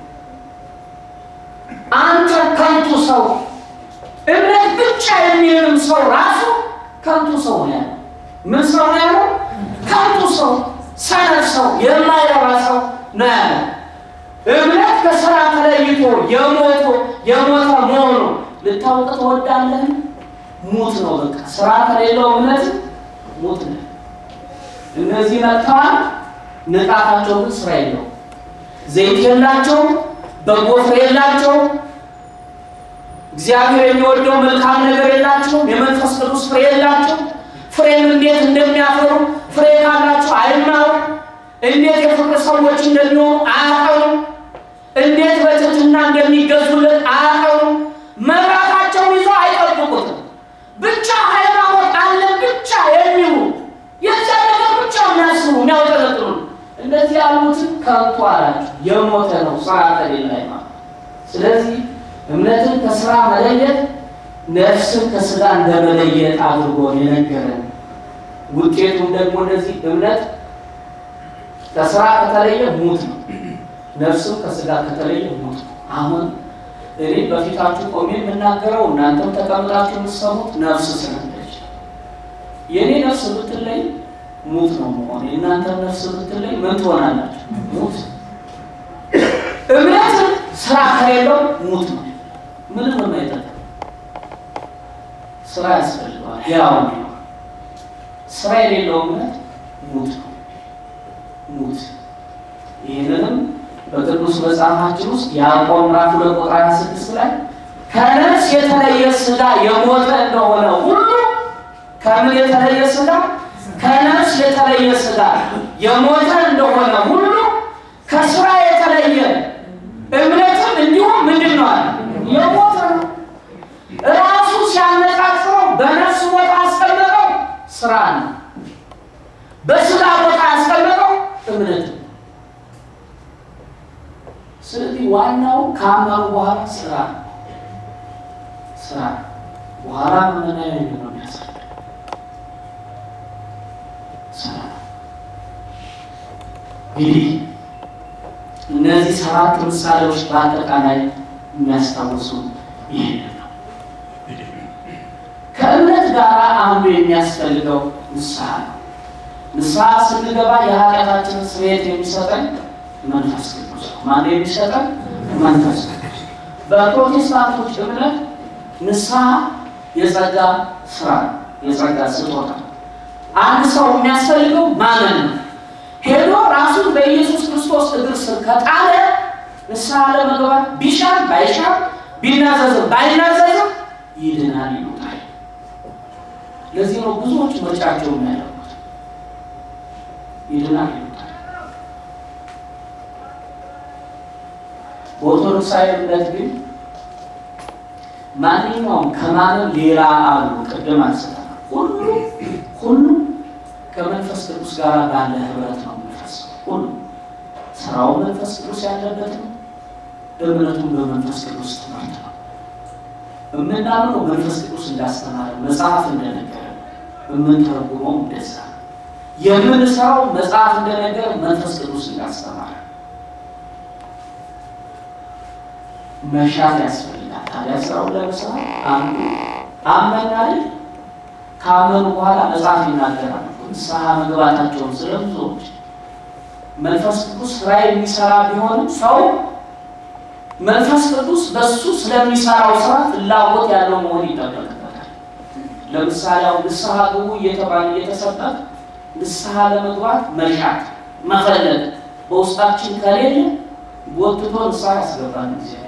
አንተ ከንቱ ሰው፣ እምነት ብቻ የሚልም ሰው ራሱ ከንቱ ሰው ነው ያለው። ምን ሰው ነው ያለው? ከንቱ ሰው፣ ሰነፍ ሰው፣ የማይረባ ሰው ነው ያለው። እምነት ከስራ ተለይቶ የሞቶ የሞተ መሆኑ ልታውቅ ትወዳለህ? ሙት ነው በቃ። ስራ ከሌለው እምነት ሙት ነው። እነዚህ መጥተዋል። ንቃታቸው ግን ስራ የለው። ዘይት የላቸው፣ በጎ ፍሬ የላቸው፣ እግዚአብሔር የሚወደው መልካም ነገር የላቸው፣ የመንፈስ ቅዱስ ፍሬ የላቸው። ፍሬም እንዴት እንደሚያፈሩ ፍሬ ካላቸው አይማሩ፣ እንዴት የፍቅር ሰዎች እንደሚሆኑ አያቀሩ፣ እንዴት በትህትና እንደሚገዙለት አያቀሩ። መብራታቸውን ይዘው አይጠብቁትም። ብቻ ሃይማኖት አለን ብቻ የሚሉ የዚያ ነገር ብቻ የሚያስቡ የሚያውጠለጥሉ እንደዚህ ያሉትን ከንቱ አላቸው። የሞተ ነው ስራ ከሌለ ሃይማኖት። ስለዚህ እምነትን ከስራ መለየት ነፍስን ከስጋ እንደመለየት አድርጎ የነገረን ውጤቱም ደግሞ እንደዚህ እምነት ከስራ ከተለየ ሙት ነው፣ ነፍስም ከስጋ ከተለየ ሙት ነው። አሁን እኔ በፊታችሁ ቆሜ የምናገረው እናንተም ተቀምጣችሁ የምትሰሙት ነፍስ ስለለች የእኔ ነፍስ ብትለይ ሙት ነው መሆን። የእናንተ ነፍስ ብትለይ ምን ትሆናላችሁ? ሙት። እምነትን ስራ ከሌለው ሙት ነው፣ ምንም የማይጠቅም ስራ ያስፈልገዋል። ያው ስራ የሌለው እምነት ሙት ነው፣ ሙት። ይህንንም በቅዱስ መጽሐፋችን ውስጥ ያዕቆብ ምዕራፍ ሁለት ቁጥር ሃያ ስድስት ላይ ከነፍስ የተለየ ስጋ የሞተ እንደሆነ ሁሉ ከምን የተለየ ስጋ ከነፍስ የተለየ ስጋ የሞተ እንደሆነ ሁሉ ከስራ የተለየ እምነትም እንዲሁም ምንድን ነው አለ የሞተ ነው። ራሱ ሲያነጻጽረው በነፍስ ቦታ ያስቀመጠው ስራ ነው። በስጋ ቦታ ያስቀመጠው እምነት ነው። ስለዚህ ዋናው ካመኑ በኋላ ስራ ነው። ስራ በኋላ ምናየው ነው የሚያሳይ ስራ እንግዲህ እነዚህ ሰባት ምሳሌዎች በአጠቃላይ የሚያስታውሱ ይሄንን ነው። ከእምነት ጋር አንዱ የሚያስፈልገው ንስሐ ነው። ንስሐ ስንገባ የኃጢአታችንን ስርየት የሚሰጠን መንፈስ ቅዱስ ነው። ማን የሚሰጠን? መንፈስ ቅዱስ። በፕሮቴስታንቶች እምነት ንስሐ የጸጋ ስራ ነው፣ የጸጋ ስጦታ ነው። አንድ ሰው የሚያስፈልገው ማመን ነው። ሄዶ ራሱን በኢየሱስ ክርስቶስ እግር ስር ከጣለ ንስሐ ለመግባት ቢሻም ባይሻም ቢናዘዝም ባይናዘዝም ይድናል ይሉታል። ለዚህ ነው ብዙዎች ምርጫቸው የሚያደርጉት ይድናል ይሉታል። በኦርቶዶክሳዊ እምነት ግን ማንኛውም ከማመን ሌላ አሉ ቅድም አንስተናል። ሁሉ ሁሉ ከመንፈስ ቅዱስ ጋር ባለ ህብረት ነው የሚፈሰው። ሁሉ ስራው መንፈስ ቅዱስ ያለበት ነው። እምነቱም በመንፈስ ቅዱስ ትምህርት ነው። የምናምነው መንፈስ ቅዱስ እንዳስተማረ መጽሐፍ እንደነገረ የምንተረጉመው እንደዛ ነው። የምንሰራው መጽሐፍ እንደነገረ መንፈስ ቅዱስ እንዳስተማረ መሻት ያስፈልጋል። ታዲያ ስራው ለመስራት አንዱ አመን አይደል? ካመኑ በኋላ መጽሐፍ ይናገራል ንስሐ መግባታቸውን ስለ ብዙዎች መንፈስ ቅዱስ ስራ የሚሰራ ቢሆንም ሰው መንፈስ ቅዱስ በሱ ስለሚሰራው ስራ ፍላጎት ያለው መሆን ይጠበቅበታል። ለምሳሌ አሁን ንስሐ ግቡ እየተባለ እየተሰበከ ንስሐ ለመግባት መሻት መፈለግ በውስጣችን ከሌለ ጎትቶ ንስሐ ያስገባን እግዚአብሔር።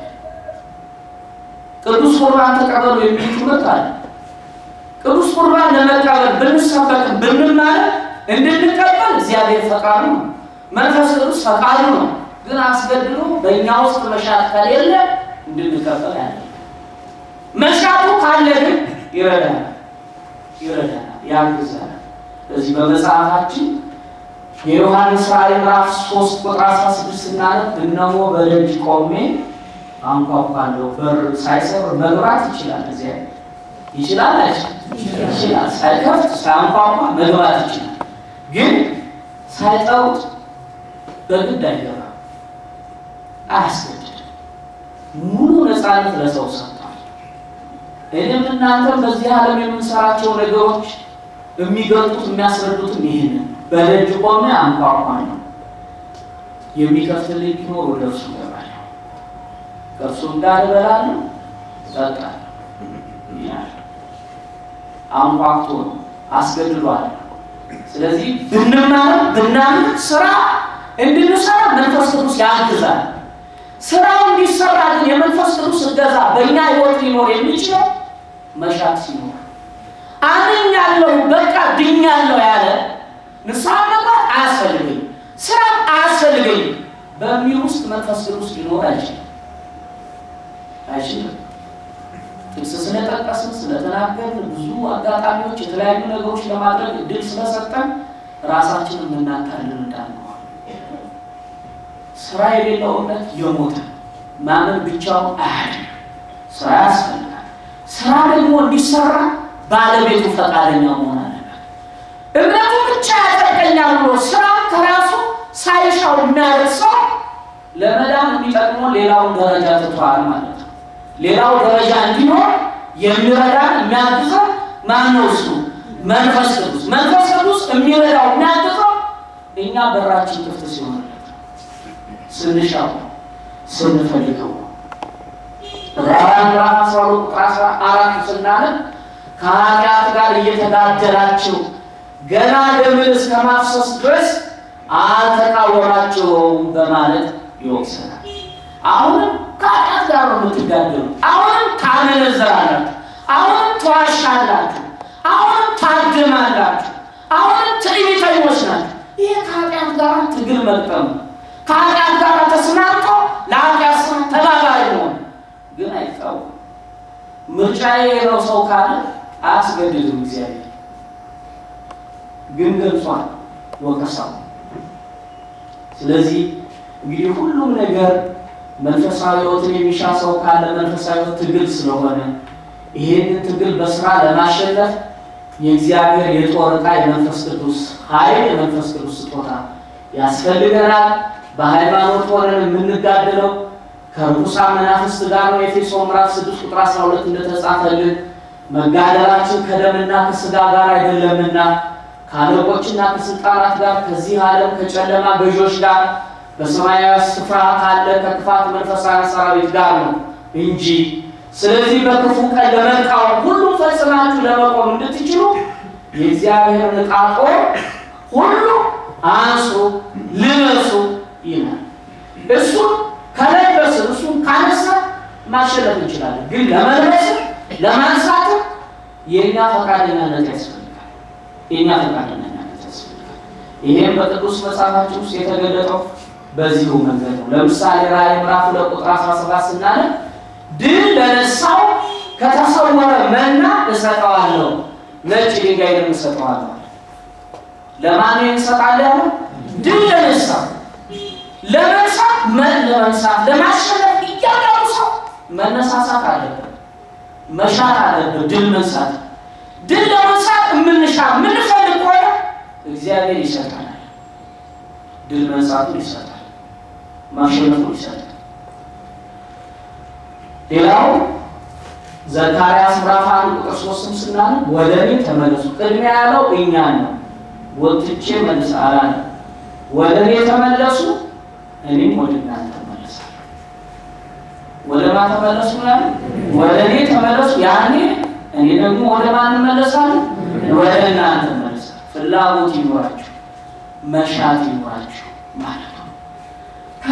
ቅዱስ ቁርባን ተቀበሉ የሚል ትምህርት አለ። ቅዱስ ቁርባን ለመቀበል ብንሰበክ ብንማር እንድንቀበል እግዚአብሔር ፈቃዱ ነው። መንፈስ ቅዱስ ፈቃዱ ነው። ግን አስገድዶ በእኛ ውስጥ መሻት ከሌለ እንድንቀበል ያለ መሻቱ ካለ ግን ይረዳናል ይረዳናል ያግዘናል። እዚህ በመጽሐፋችን የዮሐንስ ራእይ ምዕራፍ 3 ቁጥር 16 ስናነብ እነሆ በደጅ ቆሜ አንኳኳለሁ፣ በር ሳይሰብር መግባት ይችላል። እግዚአብሔር ይችላል ይችላል። ሳይከፍት ሳያንኳኳ መግባት ይችላል። ግን ሳይጠሩት በግድ አይገባም፣ አያስገድድም። ሙሉ ነፃነት ለሰው ሰጥቷል። እኔም እናንተም በዚህ ዓለም የምንሰራቸው ነገሮች የሚገልጡት የሚያስረዱትም ይህንን በደጅ ቆሜ አንኳኳለሁ፣ የሚከፍትልኝ ቢኖር ወደ እርሱ እገባለሁ፣ ከእርሱም ጋር እበላለሁ እጠጣለሁ ይላል። አንኳኩቶ ነው አስገድዷል። ስለዚህ ብንማር ብናምን ስራ እንድንሰራ መንፈስ ቅዱስ ያግዛል። ስራው እንዲሰራ ግን የመንፈስ ቅዱስ እገዛ በእኛ ህይወት ሊኖር የሚችለው መሻት ሲኖር አምኛለሁ በቃ ድኛለሁ ያለ ንስሐ መግባት አያስፈልገኝም፣ ስራ አያስፈልገኝም በሚል ውስጥ መንፈስ ቅዱስ ሊኖር አይችልም አይችልም። ጥቅስ ስለጠቀስን ስለተናገርን ብዙ አጋጣሚዎች የተለያዩ ነገሮች ለማድረግ እድል ስለሰጠን ራሳችንን የምናታልል እንዳንሆን ስራ የሌለው እምነት የሞተ ማመን ብቻውን አያድንም። ስራ ያስፈልጋል። ስራ ደግሞ እንዲሰራ ባለቤቱ ፈቃደኛ መሆን አለበት። እምነቱ ብቻ ያጠቀኛል ብሎ ስራ ከራሱ ሳይሻው የሚያደርግ ሰው ለመዳን የሚጠቅመው ሌላውን ደረጃ ትቷል ማለት ነው። ሌላው ደረጃ እንዲኖር የሚረዳን የሚያግዘው ማን ነው? እሱ መንፈስ ቅዱስ። መንፈስ ቅዱስ የሚረዳው የሚያግዘው እኛ በራችን ክፍት ሲሆንለት ስንሻው ስንፈልገው ዕብራውያን ምዕራፍ አስራ ሁለት ቁጥር አስራ አራት ስናነብ ከኃጢአት ጋር እየተጋደላችሁ ገና ደምን እስከ ማፍሰስ ድረስ አልተቃወማቸውም በማለት ይወቅሰናል። አሁንም ከኃጢአት ጋር ነው የምትጋደሉ። አሁንም ታመነዝራላችሁ። አሁንም ትዋሻላችሁ። አሁንም ታድማላችሁ። አሁንም ትዕቢተኞች ናችሁ። ይህ ከኃጢአት ጋር ትግል መቅጠም ነው። ከኃጢአት ጋር ተስማምቶ ለኃጢአት ስራ ተባባሪ መሆን ግን አይታወቅም። ምርጫዬ ነው ሰው ካለ አያስገድድም። እግዚአብሔር ግን ገልጿል ወቀሳው። ስለዚህ እንግዲህ ሁሉም ነገር መንፈሳዊ ሕይወትን የሚሻ ሰው ካለ መንፈሳዊ ሕይወት ትግል ስለሆነ ይሄንን ትግል በስራ ለማሸነፍ የእግዚአብሔር የጦር ዕቃ የመንፈስ ቅዱስ ኃይል የመንፈስ ቅዱስ ስጦታ ያስፈልገናል። በሃይማኖት ሆነን የምንጋደለው ከርኩሳን መናፍስት ጋር ነው። ኤፌሶን ምዕራፍ 6 ቁጥር 12 እንደተጻፈልን መጋደላችን ከደምና ከስጋ ጋር አይደለምና ከአለቆችና ከስልጣናት ጋር ከዚህ ዓለም ከጨለማ ገዦች ጋር በሰማያዊ ስፍራ ካለ ከክፋት መንፈሳዊ ሰራዊት ጋር ነው እንጂ። ስለዚህ በክፉ ቀን ለመቃወም ሁሉም ፈጽማችሁ ለመቆም እንድትችሉ የእግዚአብሔርን ዕቃ ጦር ሁሉ አንሱ ልበሱ ይላል። እሱን ከለበስን እሱን ካነሳ ማሸነፍ እንችላለን። ግን ለመልበስም ለማንሳትም የእኛ ፈቃደኛነት ያስፈልጋል። የእኛ ፈቃደኛነት ያስፈልጋል። ይሄም በቅዱስ መጽሐፋችን ውስጥ የተገለጠው በዚሁ መንገድ ነው። ለምሳሌ ራእይ ምዕራፍ ሁለት ቁጥር 17 ስናነብ ድል ለነሳው ከተሰወረ መና እሰጠዋለሁ፣ ነጭ ድንጋይንም እሰጠዋለሁ። ለማን እንሰጣለን ያለው? ድል ለነሳው ለመንሳት ለመንሳት ለማሸነፍ እያንዳንዱ ሰው መነሳሳት አለበት፣ መሻት አለበት። ድል መንሳት ድል ለመንሳት የምንሻ የምንፈልግ ከሆነ እግዚአብሔር ይሰጠናል። ድል መንሳቱን ይሰጣል፣ ማሸነፉን ይሰጣል። ሌላው ዘካርያስ ምዕራፍ አንድ ቁጥር ሶስትም ስናነብ ወደ እኔ ተመለሱ። ቅድሚያ ያለው እኛን ነው። ወጥቼ መልስ አላለ። ወደ እኔ ተመለሱ እኔም ወደ እናንተ ተመለሳለሁ። ወደ ማን ተመለሱ? ያለ ወደ እኔ ተመለሱ። ያኔ እኔ ደግሞ ወደ ማን እመለሳለሁ? ወደ እናንተ እመለሳለሁ። ፍላጎት ይኖራችሁ፣ መሻት ይኖራችሁ ማለት ነው።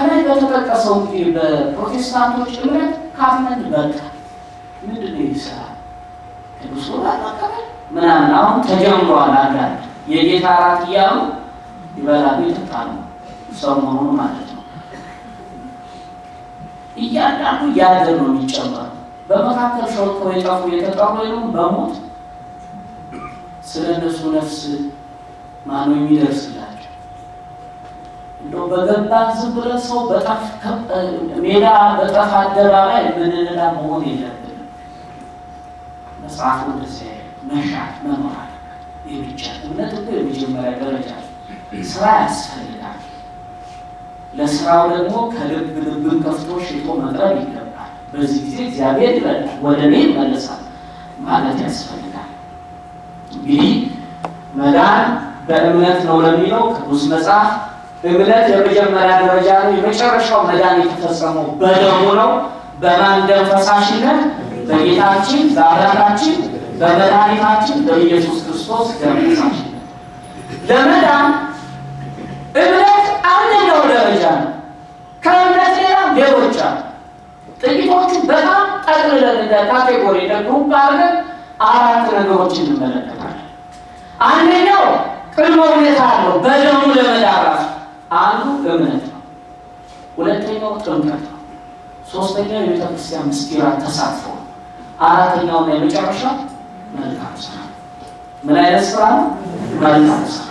ከላይ በተጠቀሰው እንግዲህ በፕሮቴስታንቶች እምነት ካመን በቃ ምንድን ነው ይስራ ቅዱስ ቁርባን መቀበል ምናምን አሁን ተጀምሯል። አንዳንድ የጌታ እራት እያሉ ይበላሉ ይጠጣሉ፣ ሰሞኑን ማለት ነው። እያንዳንዱ እያደር ነው የሚጨመሩ በመካከል ሸውተው የጠፉ የተጠሩ የሉም በሞት ስለ እነሱ ነፍስ ማነው የሚደርስላቸው? እንደው በገባን ዝም ብለን ሰው በጠፍ ሜዳ በጠፍ አደባባይ የምንነዳ መሆን የለብንም። መጽሐፉ እንደዚያ መሻት መኖር አለ። ይህ ብቻ እምነት እኮ የመጀመሪያ ደረጃ ስራ ያስፈልጋል። ለስራው ደግሞ ከልብ ልብን ከፍቶ ሽጦ መቅረብ ይገባል። በዚህ ጊዜ እግዚአብሔር ይረዳል፣ ወደ እኔ ይመለሳል ማለት ያስፈልጋል። እንግዲህ መዳን በእምነት ነው ለሚለው ቅዱስ መጽሐፍ እምነት የመጀመሪያ ደረጃ ነው። የመጨረሻው መዳን የተፈጸመው በደሙ ነው። በማን ደም ፈሳሽነት? በጌታችን በአምላካችን በመድኃኒታችን በኢየሱስ ክርስቶስ ደም ፈሳሽነት ለመዳን እምነት አንደኛው ደረጃ ነው። ከእምነት ሌላ ሌሎች አሉ። ጥቂቶቹ በጣም ጠቅልለን እንደ ካቴጎሪ እንደ ግሩፕ አድርገን አራት ነገሮችን እንመለከታለን። አንደኛው ቅድመ ሁኔታ አለው። በደሙ ለመዳን ራሱ አንዱ እምነት ነው። ሁለተኛው ጥምቀት ነው። ሶስተኛው የቤተ ክርስቲያን ምስጢራት ተሳትፎ ነው። አራተኛውና የመጨረሻው መልካም ስራ። ምን አይነት ስራ ነው? መልካም ስራ።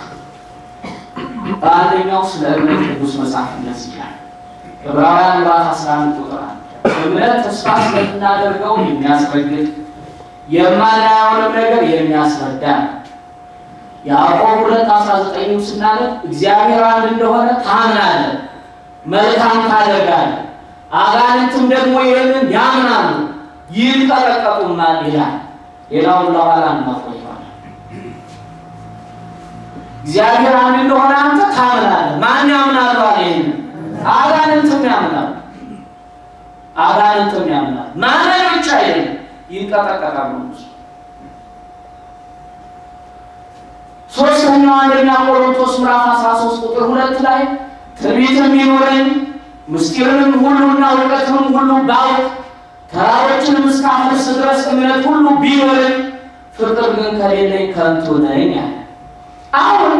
በአንደኛው ስለ እምነት ቅዱስ መጽሐፍ እንደዚህ ይላል። ዕብራውያን ምዕራፍ 11 ቁጥር አንድ እምነት ተስፋ ስለምናደርገው የሚያስረግጥ የማናየውንም ነገር የሚያስረዳ ነው። ያዕቆብ ሁለት አስራ ዘጠኝም ስናለት እግዚአብሔር አንድ እንደሆነ ታምናለህ፣ መልካም ታደርጋለህ፣ አጋንንትም ደግሞ ይህንን ያምናሉ ይንቀጠቀጡማል ይላል። ሌላውን ለኋላ እናቆየዋለን። እግዚአብሔር አንድ እንደሆነ አንተ ታምናለህ። ማን ያምናሉ? አለ ይህን አጋንንትም ያምናሉ። አጋንንትም ያምናሉ። ማመን ብቻ አይደለም፣ ይንቀጠቀጣሉ። ሶስተኛው አንደኛ ቆሮንቶስ ምዕራፍ 13 ቁጥር ሁለት ላይ ትንቢትም ቢኖረኝ ምስጢርንም ሁሉና እውቀትንም ሁሉ ባውቅ ተራሮችንም እስካፈርስ ድረስ እምነት ሁሉ ቢኖረኝ ፍቅር ግን ከሌለኝ ከንቱ ነኝ ያለ። አሁን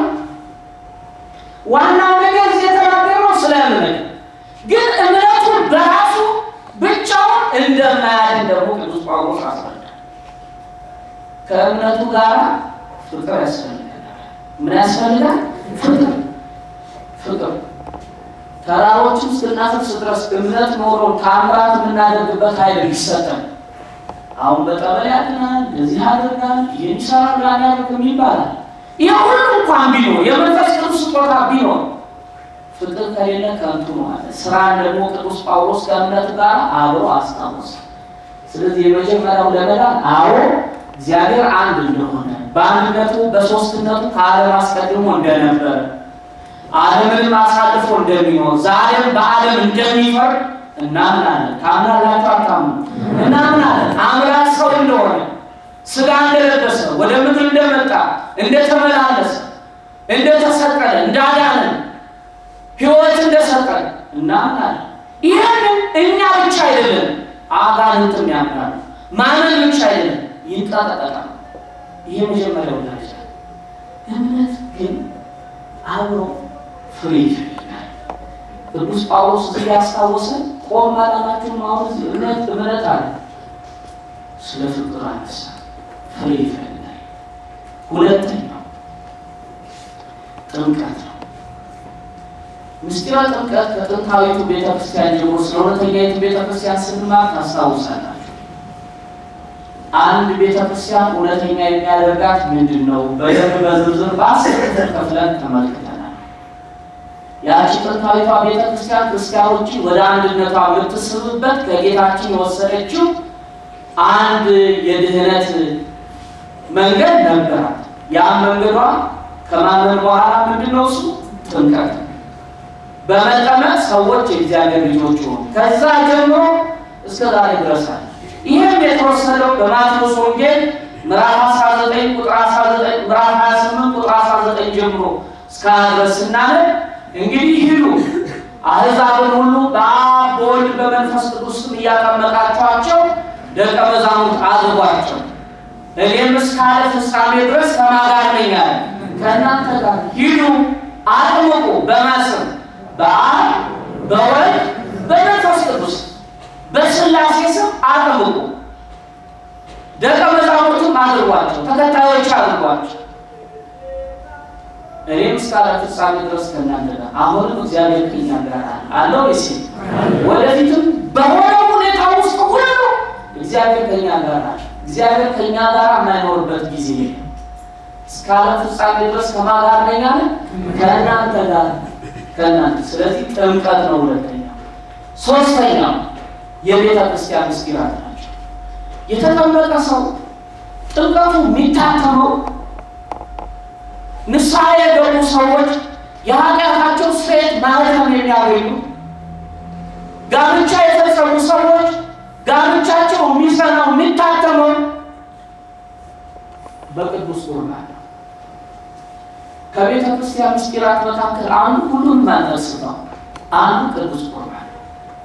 ዋናው ነገር እዚህ የተናገረው ስለ እምነት ግን እምነቱ በራሱ ብቻውን እንደማያድን ደግሞ ቅዱስ ጳውሎስ አስረዳ። ከእምነቱ ጋር ፍቅር ያስፈልጋል። ምን ያስፈልጋል? ፍቅር ፍቅር ተራሮችን እስክናፈርስ ድረስ እምነት ኖሮ ታምራት የምናደርግበት ኃይል ቢሰጠን አሁን በጠበል ያድናል፣ እንደዚህ አድርጋል፣ ይህን ይሰራል፣ ያን ያደርግም ይባላል። ይህ ሁሉ እንኳን ቢኖር የመንፈስ ቅዱስ ስጦታ ቢኖር ፍቅር ከሌለ ከንቱ ነው አለ። ስራን ደግሞ ቅዱስ ጳውሎስ ከእምነት ጋር አብሮ አስታወሰ። ስለዚህ የመጀመሪያው ለመዳን አዎ እግዚአብሔር አንድ እንደሆነ በአንድነቱ በሶስትነቱ ከዓለም አስቀድሞ እንደነበረ ዓለምንም አሳልፎ እንደሚኖር ዛሬም በዓለም እንደሚፈርድ እናምናለን። ታምናላችሁ? አታምኑ? እናምናለን። አምላክ ሰው እንደሆነ ስጋ እንደለበሰ ወደ ምድር እንደመጣ እንደተመላለሰ፣ እንደተሰቀለ፣ እንዳዳነን ሕይወት እንደሰጠን እናምናለን። ይህንን እኛ ብቻ አይደለም፣ አጋንንትም ያምናሉ። ማመን ብቻ አይደለም፣ ይንቀጠቀጣል። ይህ መጀመሪያው ደረጃ። እምነት ግን አብሮ ፍሬ ይፈልጋል። ቅዱስ ጳውሎስ እዚህ ያስታወሰን ቆም አላማችሁን አሁን እምነት እምነት አለ ስለ ፍቅር አነሳ ፍሬ ይፈልጋል። ሁለተኛው ጥምቀት ነው። ምስጢረ ጥምቀት ከጥንታዊቱ ቤተክርስቲያን ጀምሮ ስለ እውነተኛይቱ ቤተክርስቲያን ስንማር ታስታውሳላችሁ። አንድ ቤተክርስቲያን እውነተኛ የሚያደርጋት ምንድን ነው? በደንብ በዝርዝር በአስር ከፍለን ተመልክተናል። ያቺ ጥንታዊቷ ቤተክርስቲያን ክርስቲያኖችን ወደ አንድነቷ የምትስብበት ከጌታችን የወሰደችው አንድ የድህነት መንገድ ነበራት። ያም መንገዷ ከማመን በኋላ ምንድን ነው? እሱ ጥምቀት በመጠመቅ ሰዎች የእግዚአብሔር ልጆች ሆኑ። ከዛ ጀምሮ እስከ ዛሬ ድረሳል። ይህም የተወሰደው በማቴዎስ ወንጌል ምዕራፍ 19 ቁጥር 19 ምዕራፍ 28 ቁጥር 19 ጀምሮ እስከ ድረስ ስናነብ እንግዲህ ሂዱ አሕዛብን ሁሉ በአብ በወልድ በመንፈስ ቅዱስ ስም እያጠመቃችኋቸው ደቀ መዛሙርት አድርጓቸው እኔም እስከ ዓለም ፍጻሜ ድረስ ከማን ጋር ነኝ አለ? ከእናንተ ጋር። ሂዱ አጥምቁ፣ በማን ስም? በአብ በወልድ በመንፈስ ቅዱስ በሥላሴ ስም አጥምቁ፣ ደቀ መዛሙርትም አድርጓቸው፣ ተከታዮች አድርጓቸው እኔም እስከ ዓለም ፍጻሜ ድረስ ከእናንተ ጋር። አሁንም እግዚአብሔር ከእኛ ጋር አለ አለው ወይስ ወደፊትም በሆነ ሁኔታ ውስጥ ሁሉ እግዚአብሔር ከእኛ ጋር አለ። እግዚአብሔር ከእኛ ጋር የማይኖርበት ጊዜ የለም። እስከ ዓለም ፍጻሜ ድረስ ከማን ጋር ነኝ አለ? ከእናንተ ጋር ከእናንተ። ስለዚህ ጥምቀት ነው ሁለተኛው። ሶስተኛው የቤተ ክርስቲያን ምስጢራት ናቸው። የተጠመቀ ሰው ጥምቀቱ የሚታተመው ንስሐ የገቡ ሰዎች የኃጢአታቸው ስርየት ማለትም የሚያገኙ ጋብቻ የፈጸሙ ሰዎች ጋብቻቸው የሚጸናው የሚታተመው በቅዱስ ቁርባን ነው። ከቤተ ክርስቲያን ምስጢራት መካከል አንዱ ሁሉን ማንረስተው አንዱ ቅዱስ ቁርባን ነው።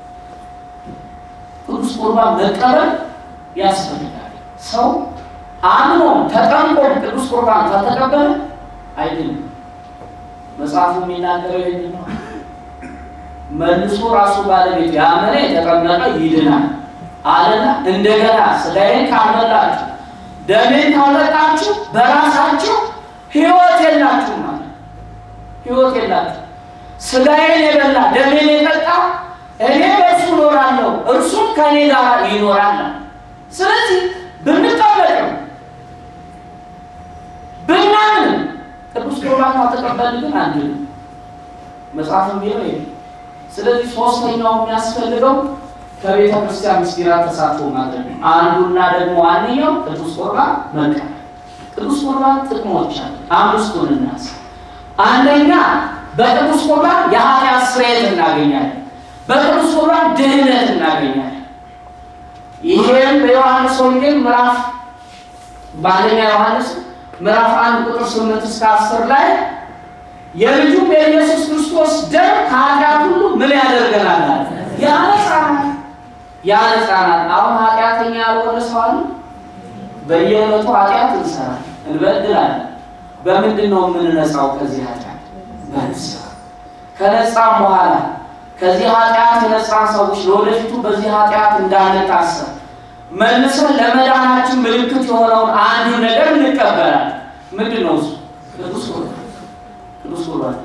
ቅዱስ ቁርባን መቀበል ያስፈልጋል። ሰው አምኖ ተጠምቆ ቅዱስ ቁርባን ካልተቀበለ አይድንም። መጽሐፉ የሚናገረው ይህን ነው። መልሶ ራሱ ባለቤት ያመነ የተጠመቀ ይድናል አለና እንደገና ስጋዬን ካልበላችሁ ደሜን ካልጠጣችሁ በራሳችሁ ሕይወት የላችሁ ማለት ሕይወት የላችሁ። ስጋዬን የበላ ደሜን የጠጣ እኔ በእርሱ እኖራለሁ እርሱም ከእኔ ጋር ይኖራል። ስለዚህ ብንጠመቅም ብናምንም ቅዱስ ቁርባን ካልተቀበልን ግን አንድ መጽሐፍ የሚለው ይሄ። ስለዚህ ሶስተኛው የሚያስፈልገው ከቤተ ክርስቲያን ምስጢራት ተሳትፎ ማድረግ ነው። አንዱና ደግሞ ዋነኛው ቅዱስ ቁርባን መቀበል። ቅዱስ ቁርባን ጥቅሞች አሉ። አምስቱን እናስ አንደኛ በቅዱስ ቁርባን የኃጢአት ስርየት እናገኛለን። በቅዱስ ቁርባን ድህነት እናገኛለን። ይሄም በዮሐንስ ወንጌል ምዕራፍ በአንደኛ ዮሐንስ ምዕራፍ አንድ ቁጥር ስምንት እስከ አስር ላይ የልጁም የኢየሱስ ክርስቶስ ደም ከኃጢአት ሁሉ ምን ያደርገናል? ያነጻናል፣ ያነጻናል። አሁን ኃጢአተኛ ያልሆነ ሰው አለ? በየዕለቱ ኃጢአት እንሰራለን፣ እንበድላለን። በምንድን ነው የምንነጻው ከዚህ ኃጢአት? በንስሐ ከነጻም በኋላ ከዚህ ኃጢአት የነጻን ሰዎች ለወደፊቱ በዚህ ኃጢአት እንዳንታሰብ መልሰን ለመዳናችን ምልክት የሆነውን አንዱ ነገር እንቀበላለን። ምንድን ነው እሱ? ቅዱስ ቁርባን። ቅዱስ ቁርባን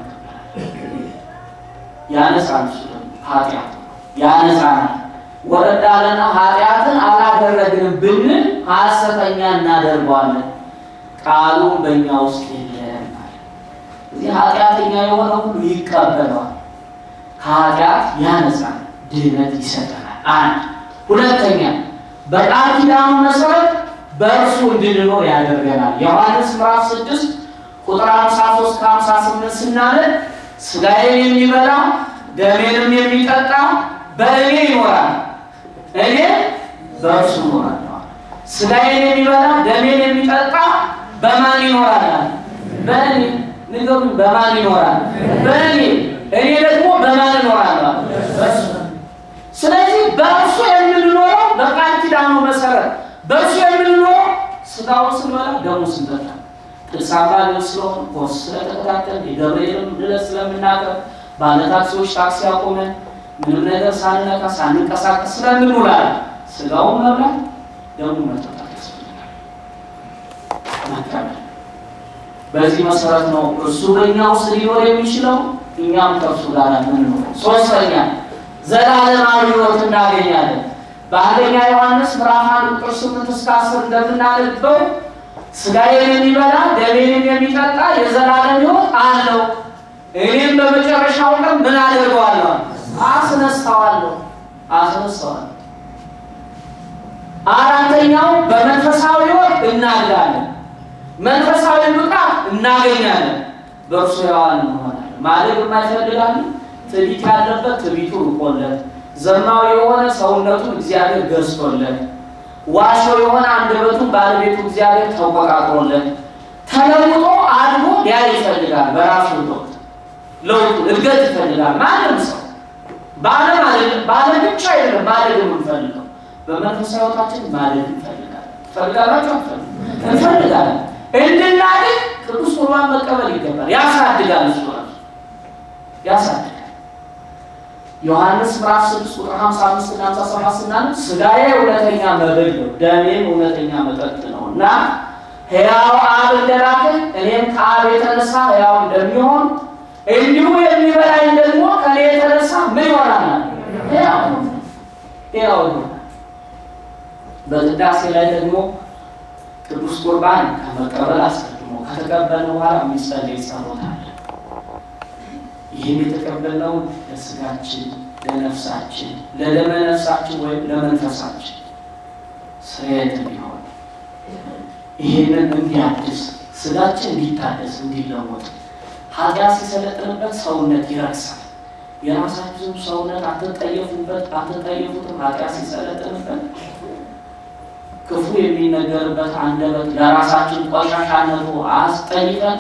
ያነጻል። እሱ ደግሞ ኃጢአት ያነጻናል። ወረድ አለና ኃጢአትን አላደረግንም ብንል ሐሰተኛ እናደርገዋለን፣ ቃሉን በእኛ ውስጥ የለም ማለት። እዚህ ኃጢአተኛ የሆነ ሁሉ ይቀበለዋል። ከኃጢአት ያነጻል፣ ድህነት ይሰጠናል። አንድ ሁለተኛ በቃል ኪዳኑ መሰረት በእርሱ እንድንኖር ያደርገናል። ዮሐንስ ምዕራፍ 6 ቁጥር 53 ከ58 ስናነብ ሥጋዬን የሚበላ ደሜንም የሚጠጣ በእኔ ይኖራል፣ እኔ በእርሱ እኖራለሁ። ሥጋዬን የሚበላ ደሜን የሚጠጣ በማን ይኖራል? በእኔ ንገሩኝ። በማን ይኖራል? በእኔ እኔ ደግሞ በማን እኖራለሁ? በእርሱ ስለዚህ በእርሱ የምንኖረው በቃል ኪዳኑ መሰረት በእርሱ የምንኖረው ስጋውን ስንበላ ደሙ ስንጠጣ ቅዱስ አምባል ስለሆን ኮርስ ስለተከታተል የገብርኤልም ድረስ ስለምናቀር ባለ ታክሲዎች ታክሲ ያቆመን ምንም ነገር ሳንነካ ሳንንቀሳቀስ ስለምንውላል ስጋውን መብላት ደሙ መጠጣት ያስፈልጋል። መቀበል በዚህ መሰረት ነው እርሱ በእኛ ውስጥ ሊኖር የሚችለው እኛም ከእርሱ ጋር የምንኖረው። ሶስተኛ ዘላለማዊ ሕይወት እናገኛለን። በአንደኛ ዮሐንስ ምዕራፍ አንድ ቁጥር ስምንት እስከ አስር እንደምናነበው ሥጋዬን የሚበላ ደሜንም የሚጠጣ የዘላለም ሕይወት አለው፣ እኔም በመጨረሻው ቀን ምን አደርገዋለሁ? አስነሳዋለሁ አስነሳዋለሁ። አራተኛው በመንፈሳዊ ሕይወት እናድጋለን፣ መንፈሳዊ ብቃት እናገኛለን፣ በእርሱ ሕያዋን እንሆናለን። ማደግ የማይፈልጋል ትዕቢት ያለበት ትዕቢቱ ርቆለት፣ ዘማዊ የሆነ ሰውነቱን እግዚአብሔር ገዝቶለት፣ ዋሾ የሆነ አንደበቱን ባለቤቱ እግዚአብሔር ተቆጣጥሮለት፣ ተለውጦ አድጎ ሊያይ ይፈልጋል። በራሱ ለውጥ ለውጡ እድገት ይፈልጋል። ማንም ሰው በዓለም አይደለም በዓለም ብቻ አይደለም ማደግ የምንፈልገው በመንፈሳዊ ሕይወታችን ማደግ እንፈልጋለን። ትፈልጋላችሁ? አትፈልጉ? እንፈልጋለን። እንድናድግ ቅዱስ ቁርባን መቀበል ይገባል። ያሳድጋል። እሱ ራሱ ያሳድጋል። ዮሐንስ ምዕራፍ 6 ቁጥር 55 እና 57 ስናነብ ሥጋዬ እውነተኛ መብል ነው፣ ደሜም እውነተኛ መጠጥ ነው እና ሕያው አብ እንደላከኝ እኔም ከአብ የተነሳ ሕያው እንደሚሆን እንዲሁ የሚበላኝ ደግሞ ከእኔ የተነሳ ምን ይሆናል? ሕያው ሕያው ይሆናል። በቅዳሴ ላይ ደግሞ ቅዱስ ቁርባን ከመቀበል አስቀድሞ ከተቀበልን በኋላ የሚጸለይ ጸሎት አለ። ይህም የተቀበልነው ለስጋችን፣ ለነፍሳችን፣ ለደመ ነፍሳችን ወይም ለመንፈሳችን ስርየት እንዲሆን ይህንን እንዲያድስ ስጋችን እንዲታደስ እንዲለወጥ ኃጢአት ሲሰለጥንበት ሰውነት ይረክሳል። የራሳችሁን ሰውነት አትጠየፉበት አትጠየፉትም። ኃጢአት ሲሰለጥንበት ክፉ የሚነገርበት አንደበት ለራሳችን ቆሻሻነቱ አስጠይቀን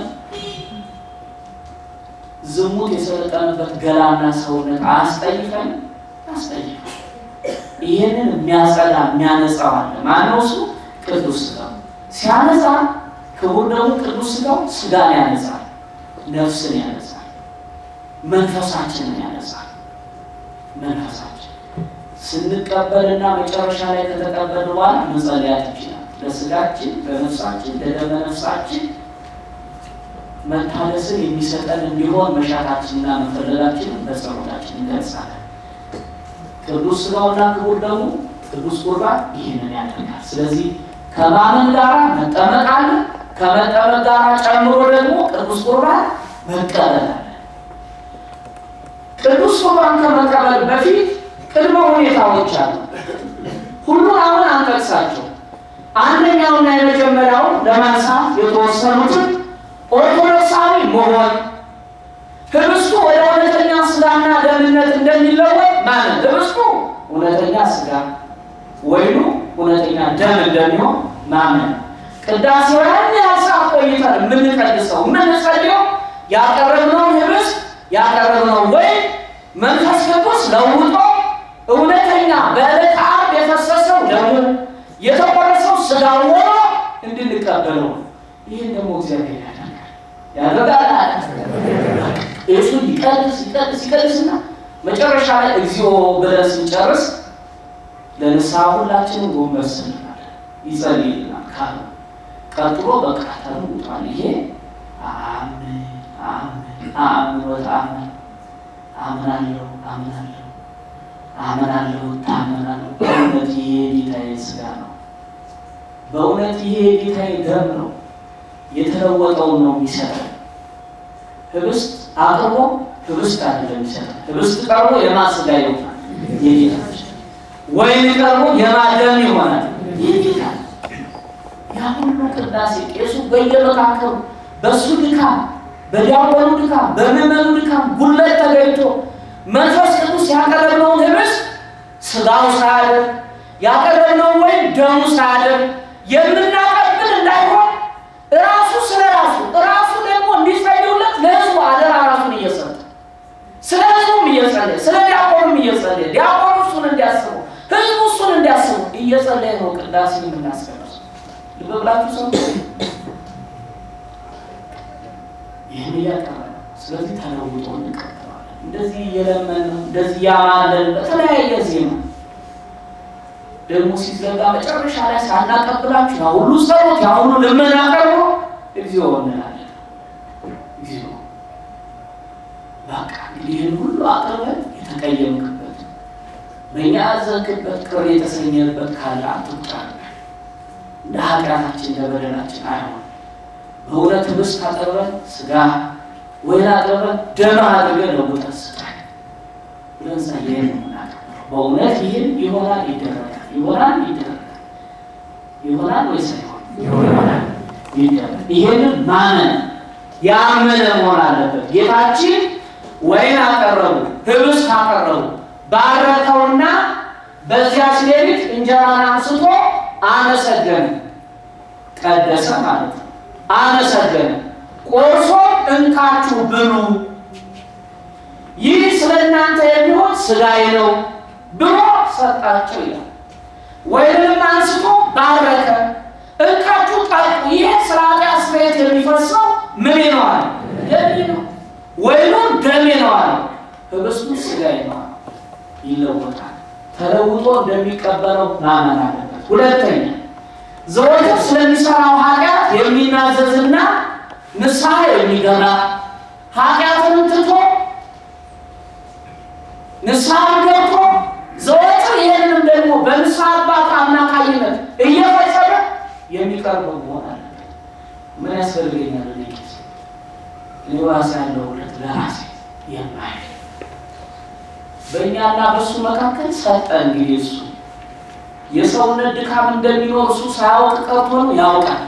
ዝሙት የሰለጠነበት ገላና ሰውነት አስጠይቀን አስጠይቀን ይህንን የሚያጸዳ የሚያነጻው አለ። ማነው እሱ? ቅዱስ ሥጋው ሲያነጻ፣ ክቡር ደግሞ ቅዱስ ሥጋው ሥጋን ያነጻል፣ ነፍስን ያነጻል፣ መንፈሳችንን ያነጻል። መንፈሳችን ስንቀበልና መጨረሻ ላይ ከተቀበል በኋላ መጸለያት ይችላል። ለስጋችን፣ ለነፍሳችን፣ ለደመ ነፍሳችን መታደስን የሚሰጠን እንዲሆን መሻታችንና መፈለጋችንን በጸሎታችን እንገልጻለን። ቅዱስ ሥጋውና ክቡር ደግሞ ቅዱስ ቁርባን ይህንን ያደርጋል። ስለዚህ ከማመን ጋር መጠመቅ አለ። ከመጠመቅ ጋር ጨምሮ ደግሞ ቅዱስ ቁርባን መቀበል አለ። ቅዱስ ቁርባን ከመቀበል በፊት ቅድመ ሁኔታዎች አሉ። ሁሉን አሁን አንጠቅሳቸው። አንደኛውና የመጀመሪያውን ለማንሳት የተወሰኑትን ኦርቶዶክሳዊ መሆን ህብስቱ ወደ እውነተኛ ስጋና ደምነት እንደሚለወጥ ማለት ህብስቱ እውነተኛ ስጋ ወይኑ እውነተኛ ደም እንደሚሆን ማመን። ቅዳሴው ያን ያህል ሰዓት ቆይተን የምንቀድሰው የምንጸልየው ያቀረብነውን ህብስት ያቀረብነው ወይ መንፈስ ቅዱስ ለውጦ እውነተኛ በዕለተ ዓርብ የፈሰሰው ደሙ የተቆረሰው ስጋው ሆኖ እንድንቀበለው ይህን ደግሞ እግዚአብሔር ያደርጋል ያደርጋል። እሱ ይቀድስ ይቀድስ ይቀድስና መጨረሻ ላይ እግዚኦ ብለን ስንጨርስ ለንስሐ ሁላችንም ጎንበስ እንላለን፣ ይጸልይልናል ካሉ ቀጥሎ በቃ ተለውጧል። ይሄ አምን አምን አምን ወተአምን አምናለሁ አምናለሁ አምናለሁ ታመናለሁ። በእውነት ይሄ ጌታዬ ስጋ ነው፣ በእውነት ይሄ ጌታዬ ደም ነው። የተለወጠውን ነው የሚሰጠን። ህብስት አቅርቦ ህብስት አይደለም የሚሰጠን። ህብስት ቀርቦ የማን ስጋ ይሆናል? የጌታችን። ወይን ቀርቦ የማን ደም ይሆናል? የጌታ። ያ ሁሉ ቅዳሴ ቄሱ በየመካከሉ በእሱ ድካም፣ በዲያቆኑ ድካም፣ በምዕመኑ ድካም ጉለት ተገኝቶ መንፈስ ቅዱስ ያቀረብነውን ህብስት ስጋው ሳያደርግ ያቀረብነውን ወይም ደሙ ሳያደርግ የምናቀብል እንዳይሆን ራሱ ስለ ራሱ ራሱ ደግሞ እንዲጸልዩለት ለህዝቡ አደራ ራሱን እየሰጠ ስለ ህዝቡም እየጸለየ ስለ ዲያቆኑም እየጸለየ ዲያቆኑ እሱን እንዲያስቡ ህዝቡ እሱን እንዲያስቡ እየጸለየ ነው ቅዳሴ የምናስቀርሱ። ልብ ብላችሁ ሰው ይህን እያቀረበ ስለዚህ ተለውጦ እንቀጥለዋለን። እንደዚህ እየለመን ነው እንደዚህ እያማለን በተለያየ ዜማ ደግሞ ሲዘጋ መጨረሻ ላይ ሳናቀብላችሁ ያ ሁሉ ጸሎት ያ ሁሉ ልመና ቀርቦ እግዚኦ እንላለን። እግዚኦ በቃ እንግዲህ ይህን ሁሉ አቅርበን የተቀየምክበት በእኛ ያዘንክበት ቅር የተሰኘበት ካለ አትቁጠር። እንደ ኃጢአታችን እንደ በደላችን አይሆን። በእውነት ህብስት አቅርበን ስጋ ወይን አቅርበን ደም አድርገን ለውጠን ስጠን ብለን ጸልየን ነው የምናቀርበው። በእውነት ይህን ይሆናል ይደረጋል ይሆናል ይደረጋል ይሆናል ወይስ አይሆን? ይሆናል ይደረጋል። ይሄንን ማመን ያመነ መሆን አለበት። ጌታችን ወይን አቀረቡ፣ ህብስት አቀረቡ፣ ባረከውና በዚያች ሌሊት እንጀራን አንስቶ አመሰገነ፣ ቀደሰ ማለት ነው። አመሰገነ፣ ቆርሶ እንካችሁ ብሉ፣ ይህ ስለ እናንተ የሚሆን ሥጋዬ ነው ብሎ ሰጣቸው ይላል። ወይንም አንስቶ ባረከ፣ እንካችሁ ጠጡ፣ ይሄ ስለ ኃጢአት ስርየት የሚፈሰው ምን ነው አለ? ደሜ ነው። ወይኑም ደሜ ነው አለ። ህብስቱ ሥጋዬ ነው አለ። ይለወጣል። ተለውጦ እንደሚቀበለው ማመን አለበት። ሁለተኛ ዘወትር ስለሚሰራው ኃጢአት የሚናዘዝና ንስሐ የሚገባ ኃጢአትንም ትቶ ንስሐ ገብቶ ዘወትር ይህንንም ደግሞ በንስሐ አባት አማካኝነት እየፈጸመ የሚቀርበው መሆን አለበት። ምን ያስፈልገኛል? እኔ ጊዜ እኔ ራሴ ያለሁለት ለራሴ የማይል በእኛና በእሱ መካከል ሰጠ። እንግዲህ እሱ የሰውነት ድካም እንደሚኖር እሱ ሳያውቅ ቀርቶ ነው ያውቃል።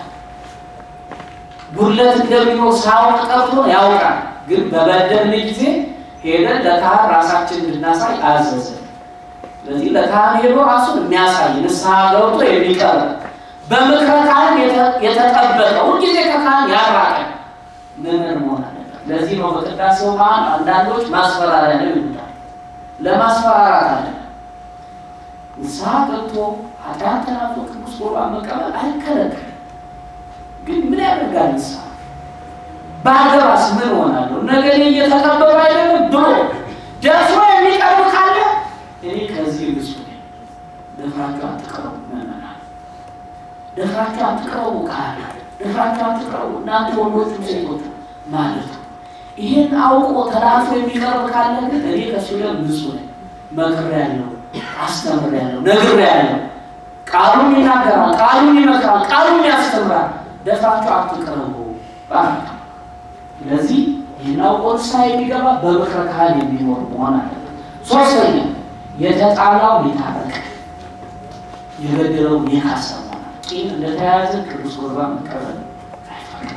ጉድለት እንደሚኖር ሳያውቅ ቀርቶ ነው ያውቃል። ግን በበደልን ጊዜ ሄደን ለካህን ራሳችን እንድናሳይ አዘዘ። ስለዚህ ለካህን ሄዶ ራሱን የሚያሳይ ንስሐ ገብቶ የሚቀርብ በምክረ ካህን የተጠበቀ ሁልጊዜ ከካህን ያራቀ ምምን መሆን አለበት። ለዚህ ነው በቅዳሴው መሀል አንዳንዶች ማስፈራሪያ ነው ይሉታል። ለማስፈራራት አለ ንስሐ ገብቶ ኃጢአት ተናዞ ቅዱስ ቁርባን መቀበል አይከለከልም። ግን ምን ያደርጋል ንስሐ ባገባስ ምን ሆናለሁ ነገ እየተቀበሉ አይደለም ብሎ ደፍሮ የሚቀርብ ካለ እኔ ከዚህ ብዙ ደፍራችሁ አትቅረቡ። ምዕመናን ደፍራችሁ አትቅረቡ ካለ ደፍራችሁ አትቅረቡ እናንተ ወንዶቹ ሴቶቹ ማለት ነው። ይህን አውቆ ተላልፎ የሚቀርብ ካለ ግን እኔ ከሱ ጋር ንጹሕ ነኝ፣ መክሬያለሁ፣ አስተምሬያለሁ፣ ነግሬያለሁ። ቃሉን ይናገራል፣ ቃሉን ይመክራል፣ ቃሉን ያስተምራል። ደፍራችሁ አትቅረቡ ማለት ነው። ስለዚህ ይህን አውቆ ንስሐ የሚገባ በምክረ ካህን የሚኖር መሆን አለበት። ሶስተኛ የተጣላው ሊታረቅ የበደለው ሊካሳ መሆን ቂም እንደተያያዘ ቅዱስ ቁርባን መቀበል አይፈቅድም።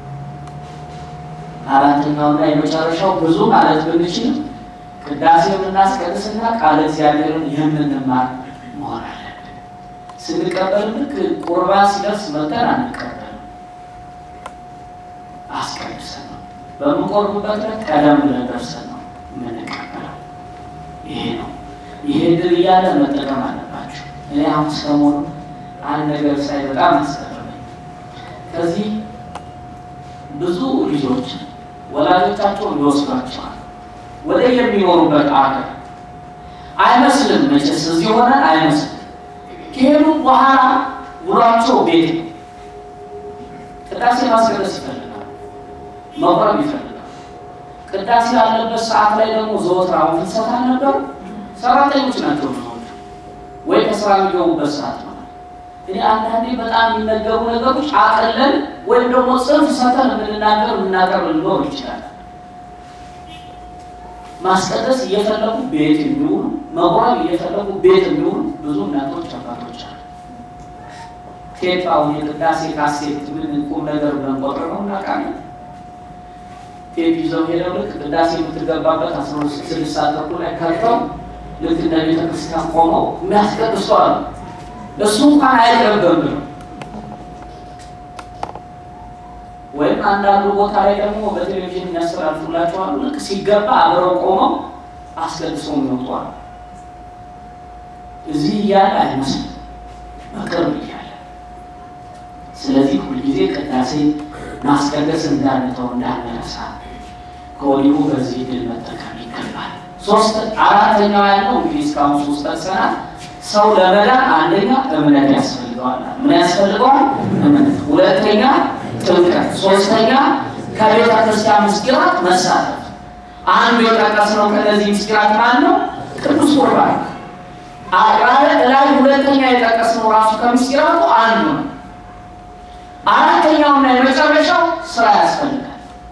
አራተኛውና የመጨረሻው ብዙ ማለት ብንችልም ቅዳሴ የምናስቀድስና ቃለ እግዚአብሔርን የምንማር መሆን አለብን። ስንቀበል ልክ ቁርባን ሲደርስ መጠን አንቀበልም። አስቀድሰን ነው በምንቆርብበት ላይ ቀደም ብለን ደርሰን ነው የምንቀበለው። ይሄ ነው። ይሄ ድል እያለ መጠቀም አለባቸው። እኔ አሁን ሰሞኑ አንድ ነገር ሳይ በጣም አስገረመኝ። ከዚህ ብዙ ልጆች ወላጆቻቸውን ይወስዷቸዋል ወደ የሚኖሩበት አገር አይመስልም። መቼስ እዚህ ሆነን አይመስልም። ከሄዱ በኋላ ውሏቸው ቤት ነው። ቅዳሴ ማስቀደስ ይፈልጋል፣ መቁረብ ይፈልጋል። ቅዳሴ ያለበት ሰዓት ላይ ደግሞ ዘወትር አሁን ፍልሰታ ነበሩ ሰራተኞች ናቸው ብዙዎቹ፣ ወይ ከስራ የሚገቡበት ሰዓት ነው። እኔ አንዳንዴ በጣም የሚነገሩ ነገሮች አቅለን ወይም ደግሞ ጽንፍ ሰተን የምንናገር የምናቀርብ ልኖር ይችላል። ማስቀደስ እየፈለጉ ቤት የሚውሉ መቁረብ እየፈለጉ ቤት የሚውሉ ብዙ እናቶች አባቶች አሉ። ቴፕ አሁን የቅዳሴ ካሴት ምን ቁም ነገር ብለን ቆጥረ ነው እናውቃለን። ቴፕ ይዘው ሄደው ልክ ቅዳሴ የምትገባበት አስራ ስድስት ሰዓት ተኩል ላይ ከርተው ልክ እንደ ቤተክርስቲያን ቆመው የሚያስቀድሱ አሉ። እሱ እንኳን አይቀርብም ብለው ወይም አንዳንዱ ቦታ ላይ ደግሞ በቴሌቪዥን የሚያስተላልፉላቸዋሉ። ልክ ሲገባ አብረው ቆመው አስቀድሰው የሚወጧል። እዚህ እያለ አይመስልም በቅርብ እያለ። ስለዚህ ሁልጊዜ ቅዳሴ ማስቀደስ እንዳንተው እንዳንረሳ ከወዲሁ በዚህ ድል መጠቀም ይገባል። ሶስት አራተኛው ያለው እንግዲህ እስካሁን ሶስት ጠቅሰናል። ሰው ለመዳን አንደኛ እምነት ያስፈልገዋል። ምን ያስፈልገዋል? እምነት። ሁለተኛ ጥምቀት፣ ሶስተኛ ከቤተ ክርስቲያን ምስጢራት መሳተፍ። አንዱ የጠቀስነው ከነዚህ ምስጢራት ማን ነው? ቅዱስ ቁርባን። ላይ ሁለተኛ የጠቀስነው ራሱ ከምስጢራቱ አንዱ ነው። አራተኛውና የመጨረሻው ስራ ያስፈልጋል።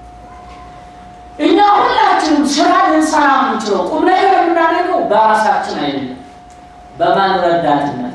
እኛ ሁላችንም ስራ ልንሰራ የምንችለው ቁም ነገር የምናደርገው በራሳችን አይደለም፣ በማን ረዳትነት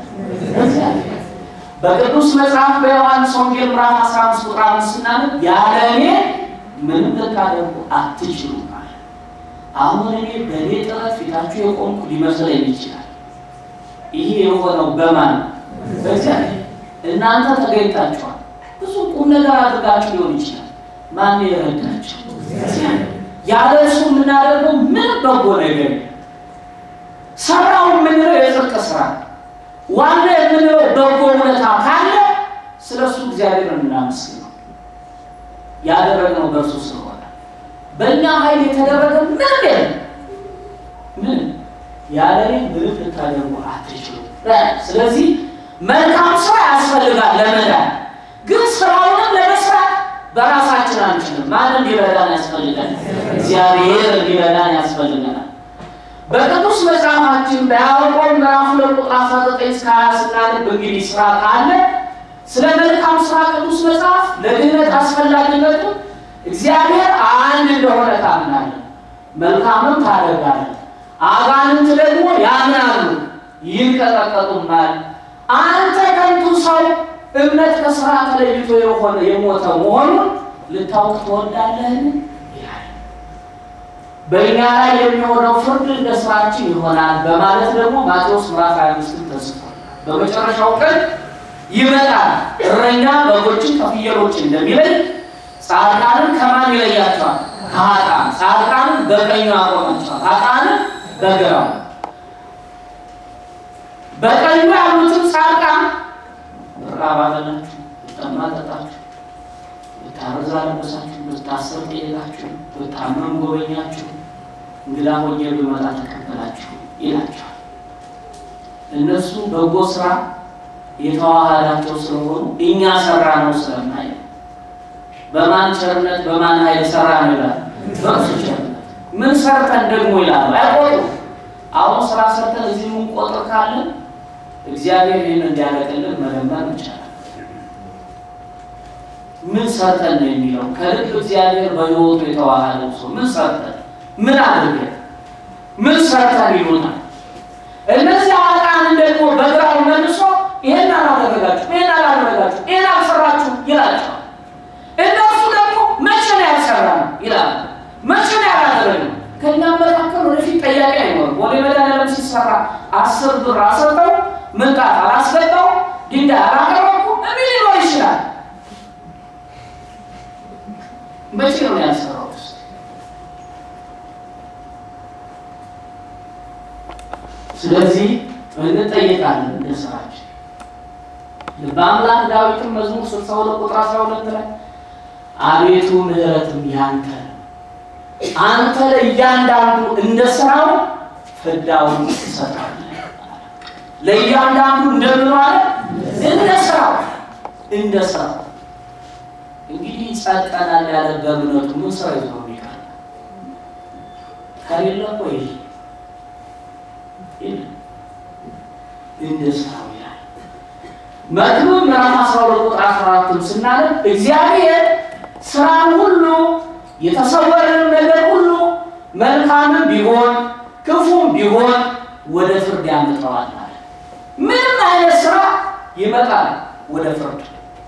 በቅዱስ መጽሐፍ በዮሐንስ ወንጌል ምዕራፍ 15 ቁጥር 5 ስናነብ ያለ እኔ ምንም ልታደርጉ አትችሉም ማለት። አሁን እኔ በእኔ ጥረት ፊታችሁ የቆምኩ ሊመስለኝ ይችላል። ይሄ የሆነው በማን በእግዚአብሔር። እናንተ ተገኝታችኋል። ብዙ ቁም ነገር አድርጋችሁ ሊሆን ይችላል። ማን የረዳችሁ? ያለ እሱ የምናደርገው ምንም በጎ ነገር የለም። ሰራው የምንለው የጽድቅ ስራ ዋና የምንለው በጎ እውነታ ካለ ስለ እሱ እግዚአብሔር የምናመስግነው ያደረግነው በእርሱ ስለሆነ በእኛ ኃይል የተደረገ ምንም የለም። ምን ያለ እኔ ምንም ልታደርጉ አትችሉም። ስለዚህ መልካም ስራ ያስፈልጋል ለመዳን ግን ስራውንም ለመስራት በራሳችን አንችልም። ማንም ሊረዳን ያስፈልገናል። እግዚአብሔር ሊረዳን ያስፈልገናል። በቅዱስ መጽሐፋችን በያዕቆብ ምዕራፍ ሁለት ቁጥር አስራ ዘጠኝ እስከ ሀያ ስናነብ እንግዲህ ስራ ካለ ስለ መልካም ስራ ቅዱስ መጽሐፍ ለድህነት አስፈላጊነቱ እግዚአብሔር አንድ እንደሆነ ታምናለን፣ መልካምም ታደርጋለን። አጋንንት ደግሞ ያምናሉ ይንቀጠቀጡማል። አንተ ከንቱ ሰው እምነት ከስራ ተለይቶ የሆነ የሞተ መሆኑን ልታውቅ ትወዳለህን? ይላል። በእኛ ላይ የሚሆነው ፍርድ እንደ ስራችን ይሆናል በማለት ደግሞ ማቴዎስ ምዕራፍ 25 ተጽፏል። በመጨረሻው ቀን ይመጣል፣ እረኛ በጎችን ከፍየሎች እንደሚለይ ጻድቃንን ከማን ይለያቸዋል? ከኃጥአን። ጻድቃንን በቀኙ ያቆማቸዋል፣ ኃጥአንን በግራው። በቀኙ ያሉትን ጻድቃን ብራብ አበላችሁ፣ ብጠማ ጠጣችሁ፣ ብታረዝ አለበሳችሁ፣ ብታሰር ጠየቃችሁ፣ ብታመም ጎበኛችሁ፣ እንግዳ ሆኜ ብመጣ ተቀበላችሁ ይላቸዋል። እነሱ በጎ ስራ የተዋሃዳቸው ስለሆኑ እኛ ሰራ ነው ስለማይ በማን ቸርነት በማን ኃይል ሰራ ነው ይላል። በእሱ ቸርነት ምን ሰርተን ደግሞ ይላሉ አይቆጥሩ። አሁን ስራ ሰርተን እዚህ ምን ቆጥር ካለን እግዚአብሔር ይህን እንዲያደርግልን መለመን እንችላለን። ምን ሰርተን ነው የሚለው ከልብ እግዚአብሔር በሕይወቱ የተዋሃደው ሰው ምን ሰርተን ምን አድርገን ምን ሰርተን ይሉናል። እነዚህ ኃጥአንን ደግሞ በግራው መልሶ ይሄን አላደረጋችሁ፣ ይሄን አላደረጋችሁ፣ ይሄን አልሰራችሁ ይላቸዋል። እነሱ ደግሞ መቼ ነው ያልሰራነው ይላሉ። መቼ ነው ያላደረግነው? ከእኛም መካከል ወደፊት ጠያቂ አይኖርም። ወደ መድኃኒዓለም ሲሰራ አስር ብር አሰጠው ምንጣፍ አላስገባው ድንጋይ አላቀረብኩ እሚል ሊኖር ይችላል። መቼ ነው ያልሰራው? ስለዚህ እንጠይቃለን እንደ ስራችን። ልበ አምላክ ዳዊትን መዝሙር ስልሳ ሁለት ቁጥር አስራ ሁለት ላይ አቤቱ ምሕረትም ያንተ ነው፣ አንተ ለእያንዳንዱ እንደ ስራው ፍዳውን ትሰጣለህ። ለእያንዳንዱ እንደምን አለ እንደ ስራው እንደ ስራው። እንግዲህ ጸድቀናል ያለ በእምነቱ ምን ስራ ይዞ ነው የሚቀር? ከሌለ እኮ የለም የለም። እንደ ስራው ይላል መክብብ ምዕራፍ 12 ቁጥር 14 ስናነብ እግዚአብሔር ስራን ሁሉ የተሰወረንም ነገር ሁሉ መልካምም ቢሆን ክፉም ቢሆን ወደ ፍርድ ያመጣዋል ማለት ምንም አይነት ስራ ይመጣል፣ ወደ ፍርድ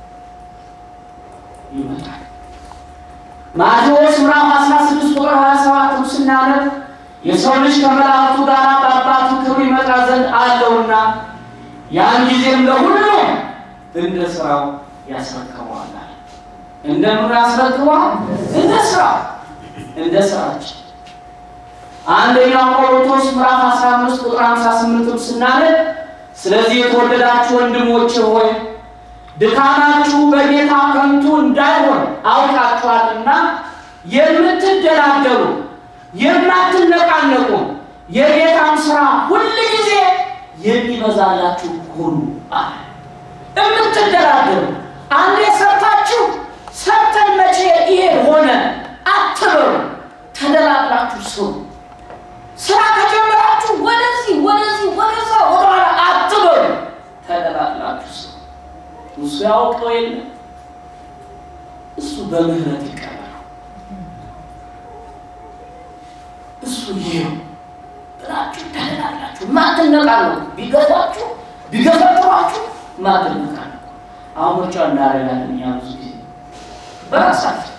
ይመጣል። ማቴዎስ ምዕራፍ 16 ቁጥር 27 ስናነብ የሰው ልጅ ከመላእክቱ ጋር በአባቱ ክብር ይመጣ ዘንድ አለውና ያን ጊዜም ለሁሉም እንደ ስራው ያስረክበዋል። እንደምን ያስረክበዋል? እንደ ስራው እንደ ስራችን አንደኛው ቆሮንቶስ ምዕራፍ 15 ቁጥር 58 ስናነብ ስለዚህ የተወደዳችሁ ወንድሞቼ ሆይ ድካማችሁ በጌታ ከንቱ እንዳይሆን አውቃችኋልና የምትደላደሉ የማትነቃነቁ የጌታን ስራ ሁል ጊዜ የሚበዛላችሁ ሁኑ አለ። የምትደላደሉ አንዴ ሰርታችሁ ሰርተን መቼ ይሄ ሆነ አትበሉ። ተደላድላችሁ ስሩ። ስራ ከጀመራችሁ ወደዚህ ወደዚህ ወደዛ ወደኋላ አትበሉ። ተደላድላችሁ ስሩ። እሱ ያውቀው የለ እሱ በምህረት ይቀበለው። እሱ ይሄው ብላችሁ ተደላድላችሁ ማትነቃነቁ ቢገፋችሁ ቢገፈጥሯችሁ ማትነቃነቁ። አሁን ምርጫ እናደርጋለን እኛ ብዙ ጊዜ በራሳችን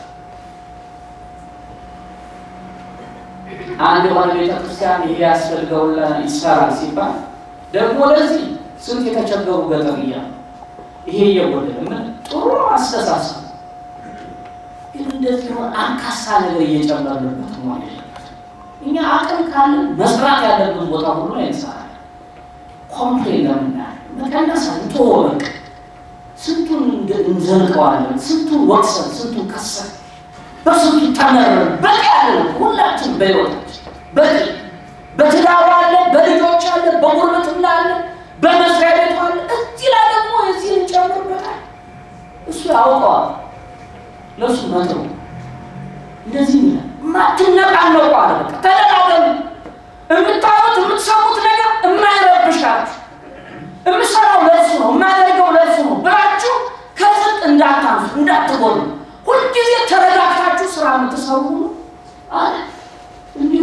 አንድ የሆነ ቤተክርስቲያን ይሄ ያስፈልገውላ ይሰራል ሲባል ደግሞ ለዚህ ስንት የተቸገሩ ገጠር እያሉ ይሄ እየጎደለ ምን ጥሩ አስተሳሰብ ግን እንደዚህ ሆን አንካሳ ነገር እየጨመርንበት መሆን የለበትም። እኛ አቅም ካለን መስራት ያለብን ቦታ ሁሉ ላይ እንሰራለን። ኮምፕሌን ለምናል መቀነሳ እንተወ በቃ ስንቱን እንዘልቀዋለን፣ ስንቱን ወቅሰን፣ ስንቱን ከሰን፣ በስንቱ ተመረን በቂ ያለን ሁላችን በሕይወታችን በቂ በትዳሩ አለ፣ በልጆች አለ፣ በጉርብትና አለ፣ በመስሪያ ቤቱ አለ። እዚህ ላይ ደግሞ የዚህ እንጨምርበታል። እሱ ያውቀዋል። ለእሱ መተው እንደዚህ ይላል። ማትነቃነቁ አለ በቃ ተደጋገሙ። የምታዩት የምትሰሙት ነገር የማይረብሻችሁ የምሰራው ለእሱ ነው የማደርገው ለእሱ ነው ብላችሁ ከፍጥ እንዳታንሱ እንዳትጎሉ ሁልጊዜ ተረጋግታችሁ ስራ የምትሰሩ አለ እንዲሁ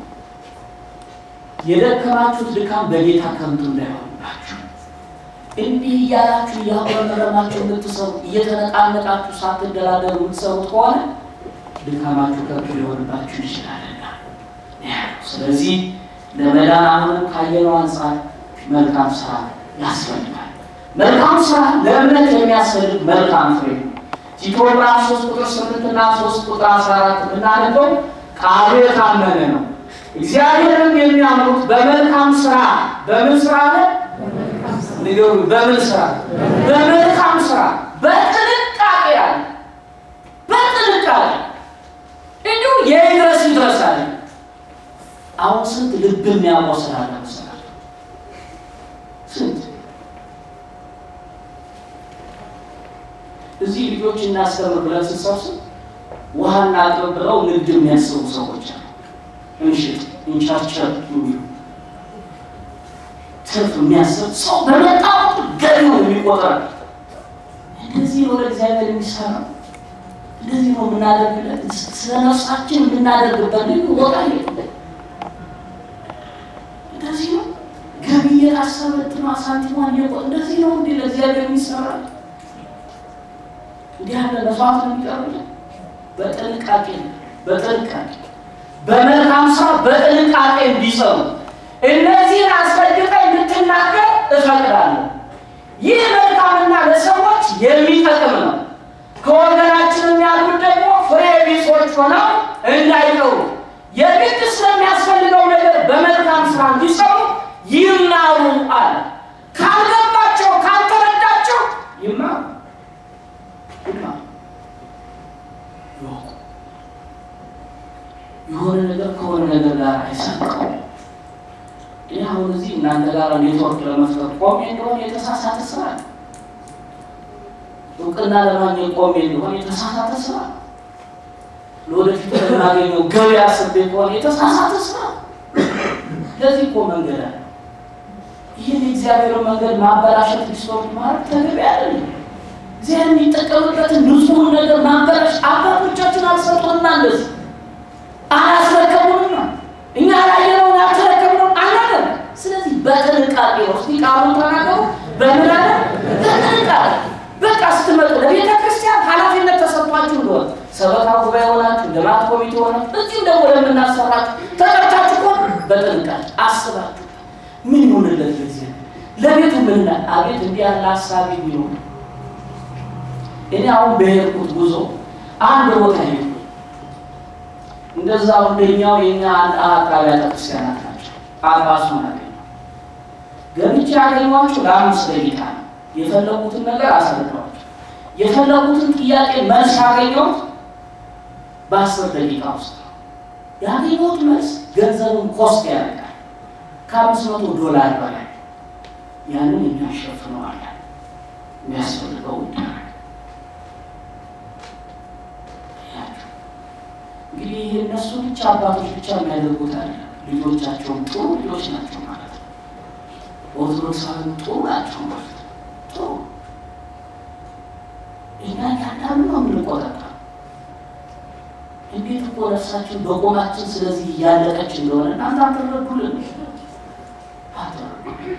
የደከማችሁት ድካም በጌታ ከንቱ እንዳይሆንባችሁ እንዲህ እያላችሁ እያጉረመረማችሁ የምትሰሩ እየተነቃነቃችሁ ሳትደላደሩ የምትሰሩት ከሆነ ድካማችሁ ከንቱ ሊሆንባችሁ ይችላልና። ስለዚህ ለመዳን አሁንም ካየነው አንጻር መልካም ስራ ያስፈልጋል። መልካም ስራ ለእምነት የሚያስፈልግ መልካም ፍሬ ቲቶ ምዕራፍ ሶስት ቁጥር ስምንት እና ሶስት ቁጥር አስራ አራት የምናነበው ቃሉ የታመነ ነው። እግዚአብሔርም የሚያምኑት በመልካም ስራ በምን ስራ ነው? ንገሩ። በምን ስራ? በመልካም ስራ በጥንቃቄ ያለ በጥንቃቄ እንዲሁ የድረስ ይድረሳል። አሁን ስንት ልብ የሚያቆስላል መሰላል ስንት እዚህ ልጆች እናስተምር ብለን ስንሰብስብ ውሃና አቅርብ ብለው ንግድ የሚያስቡ ሰዎች አሉ። እንሽጥ እንቻቸር የሚሉ ትርፍ የሚያስብ ሰው በመጣ ገቢው የሚቆጥራል። እንደዚህ ነው ለእግዚአብሔር የሚሰራው። እንደዚህ ነው የምናደርግለት። ስለ ነፍሳችን የምናደርግበት ልዩ ቦታ የለም። እንደዚህ ነው ገቢ እየታሰበ ትኗ ሳንቲሟን እየቆ እንደዚህ ነው እንዲ ለእግዚአብሔር የሚሰራል። እንዲህ ያለ መስዋዕት ነው የሚቀርብልን። በጥንቃቄ በጥንቃቄ በመልካም ስራ በጥንቃቄ እንዲሰሩ እነዚህን አስፈልገ እንድትናገር እፈቅዳለሁ። ይህ መልካምና ለሰዎች የሚጠቅም ነው። ከወገናችንም ያሉት ደግሞ ፍሬ ቢሶች ሆነው እንዳይቀሩ የግድ ስለሚያስፈልገው ነገር በመልካም ስራ እንዲሰሩ ይማሩ አለ። ካልገባቸው ካልተረዳቸው ይማሩ ይማሩ ይወቁ። የሆነ ነገር ከሆነ ነገር ጋር አይሰንቀው። ይህ አሁን እዚህ እናንተ ጋር ኔትወርክ ለመፍጠር ቆሜ እንደሆነ የተሳሳተ ስራ ነው። እውቅና ለማግኘት ቆሜ እንደሆነ የተሳሳተ ስራ ነው። ለወደፊት ለማገኘው ገቢ አስቤ ከሆነ የተሳሳተ ስራ ነው። ለዚህ እኮ መንገድ አለ። ይህን የእግዚአብሔር መንገድ ማበላሸት ሊስቶር ማለት ተገቢ አይደለም። እግዚአብሔር የሚጠቀምበትን ንጹሑን ነገር ማበላሽ አባቶቻችን አልሰጡንና እንደዚህ አላስረከቡንና እኛ ላየነውን ያልተረከብነውን አናገር። ስለዚህ በጥንቃቄ ነው። እስቲ ቃሉን ተናገሩ። በምን አለ? በጥንቃቄ በቃ ስትመጡ ለቤተ ክርስቲያን ኃላፊነት ተሰጥቷችሁ እንደሆነ ሰበካ ጉባኤ ሆናችሁ ልማት ኮሚቴ ሆናችሁ እዚህም ደግሞ ለምናሰራችሁ ተጠርታችሁ ከሆነ በጥንቃቄ አስባችሁ ምን ይሆንለት ጊዜ ለቤቱ ምን አቤት እንዲህ ያለ ሀሳቢ ቢሆን እኔ አሁን በሄድኩት ጉዞ አንድ ቦታ ሄዱ እንደዛው እንደኛው የኛ አንድ አካባቢ ቤተክርስቲያናት ናቸው። ጳጳሱን አገኘሁ። ገብቼ ያገኘኋቸው ለአምስት ደቂቃ ነው። የፈለጉትን ነገር አስረዳኋቸው። የፈለጉትን ጥያቄ መልስ ያገኘሁት በአስር ደቂቃ ውስጥ ነው። ያገኘሁት መልስ ገንዘቡን ኮስት ያደርጋል ከአምስት መቶ ዶላር በላይ ያንን የሚያሸፍነዋል የሚያስፈልገው ይደረግ እንግዲህ ይህ እነሱ ብቻ አባቶች ብቻ የሚያደርጉት አለ። ልጆቻቸውም ጥሩ ልጆች ናቸው ማለት ነው። ኦርቶዶክሳዊ ጥሩ ናቸው ማለት ነው። ጥሩ እኛ እያንዳንዱ ነው የምንቆጠጠው። እንዴት እኮ ነፍሳችን በቆማችን ስለዚህ እያለቀች እንደሆነ እናንተ አትረዱልን አትረዱ።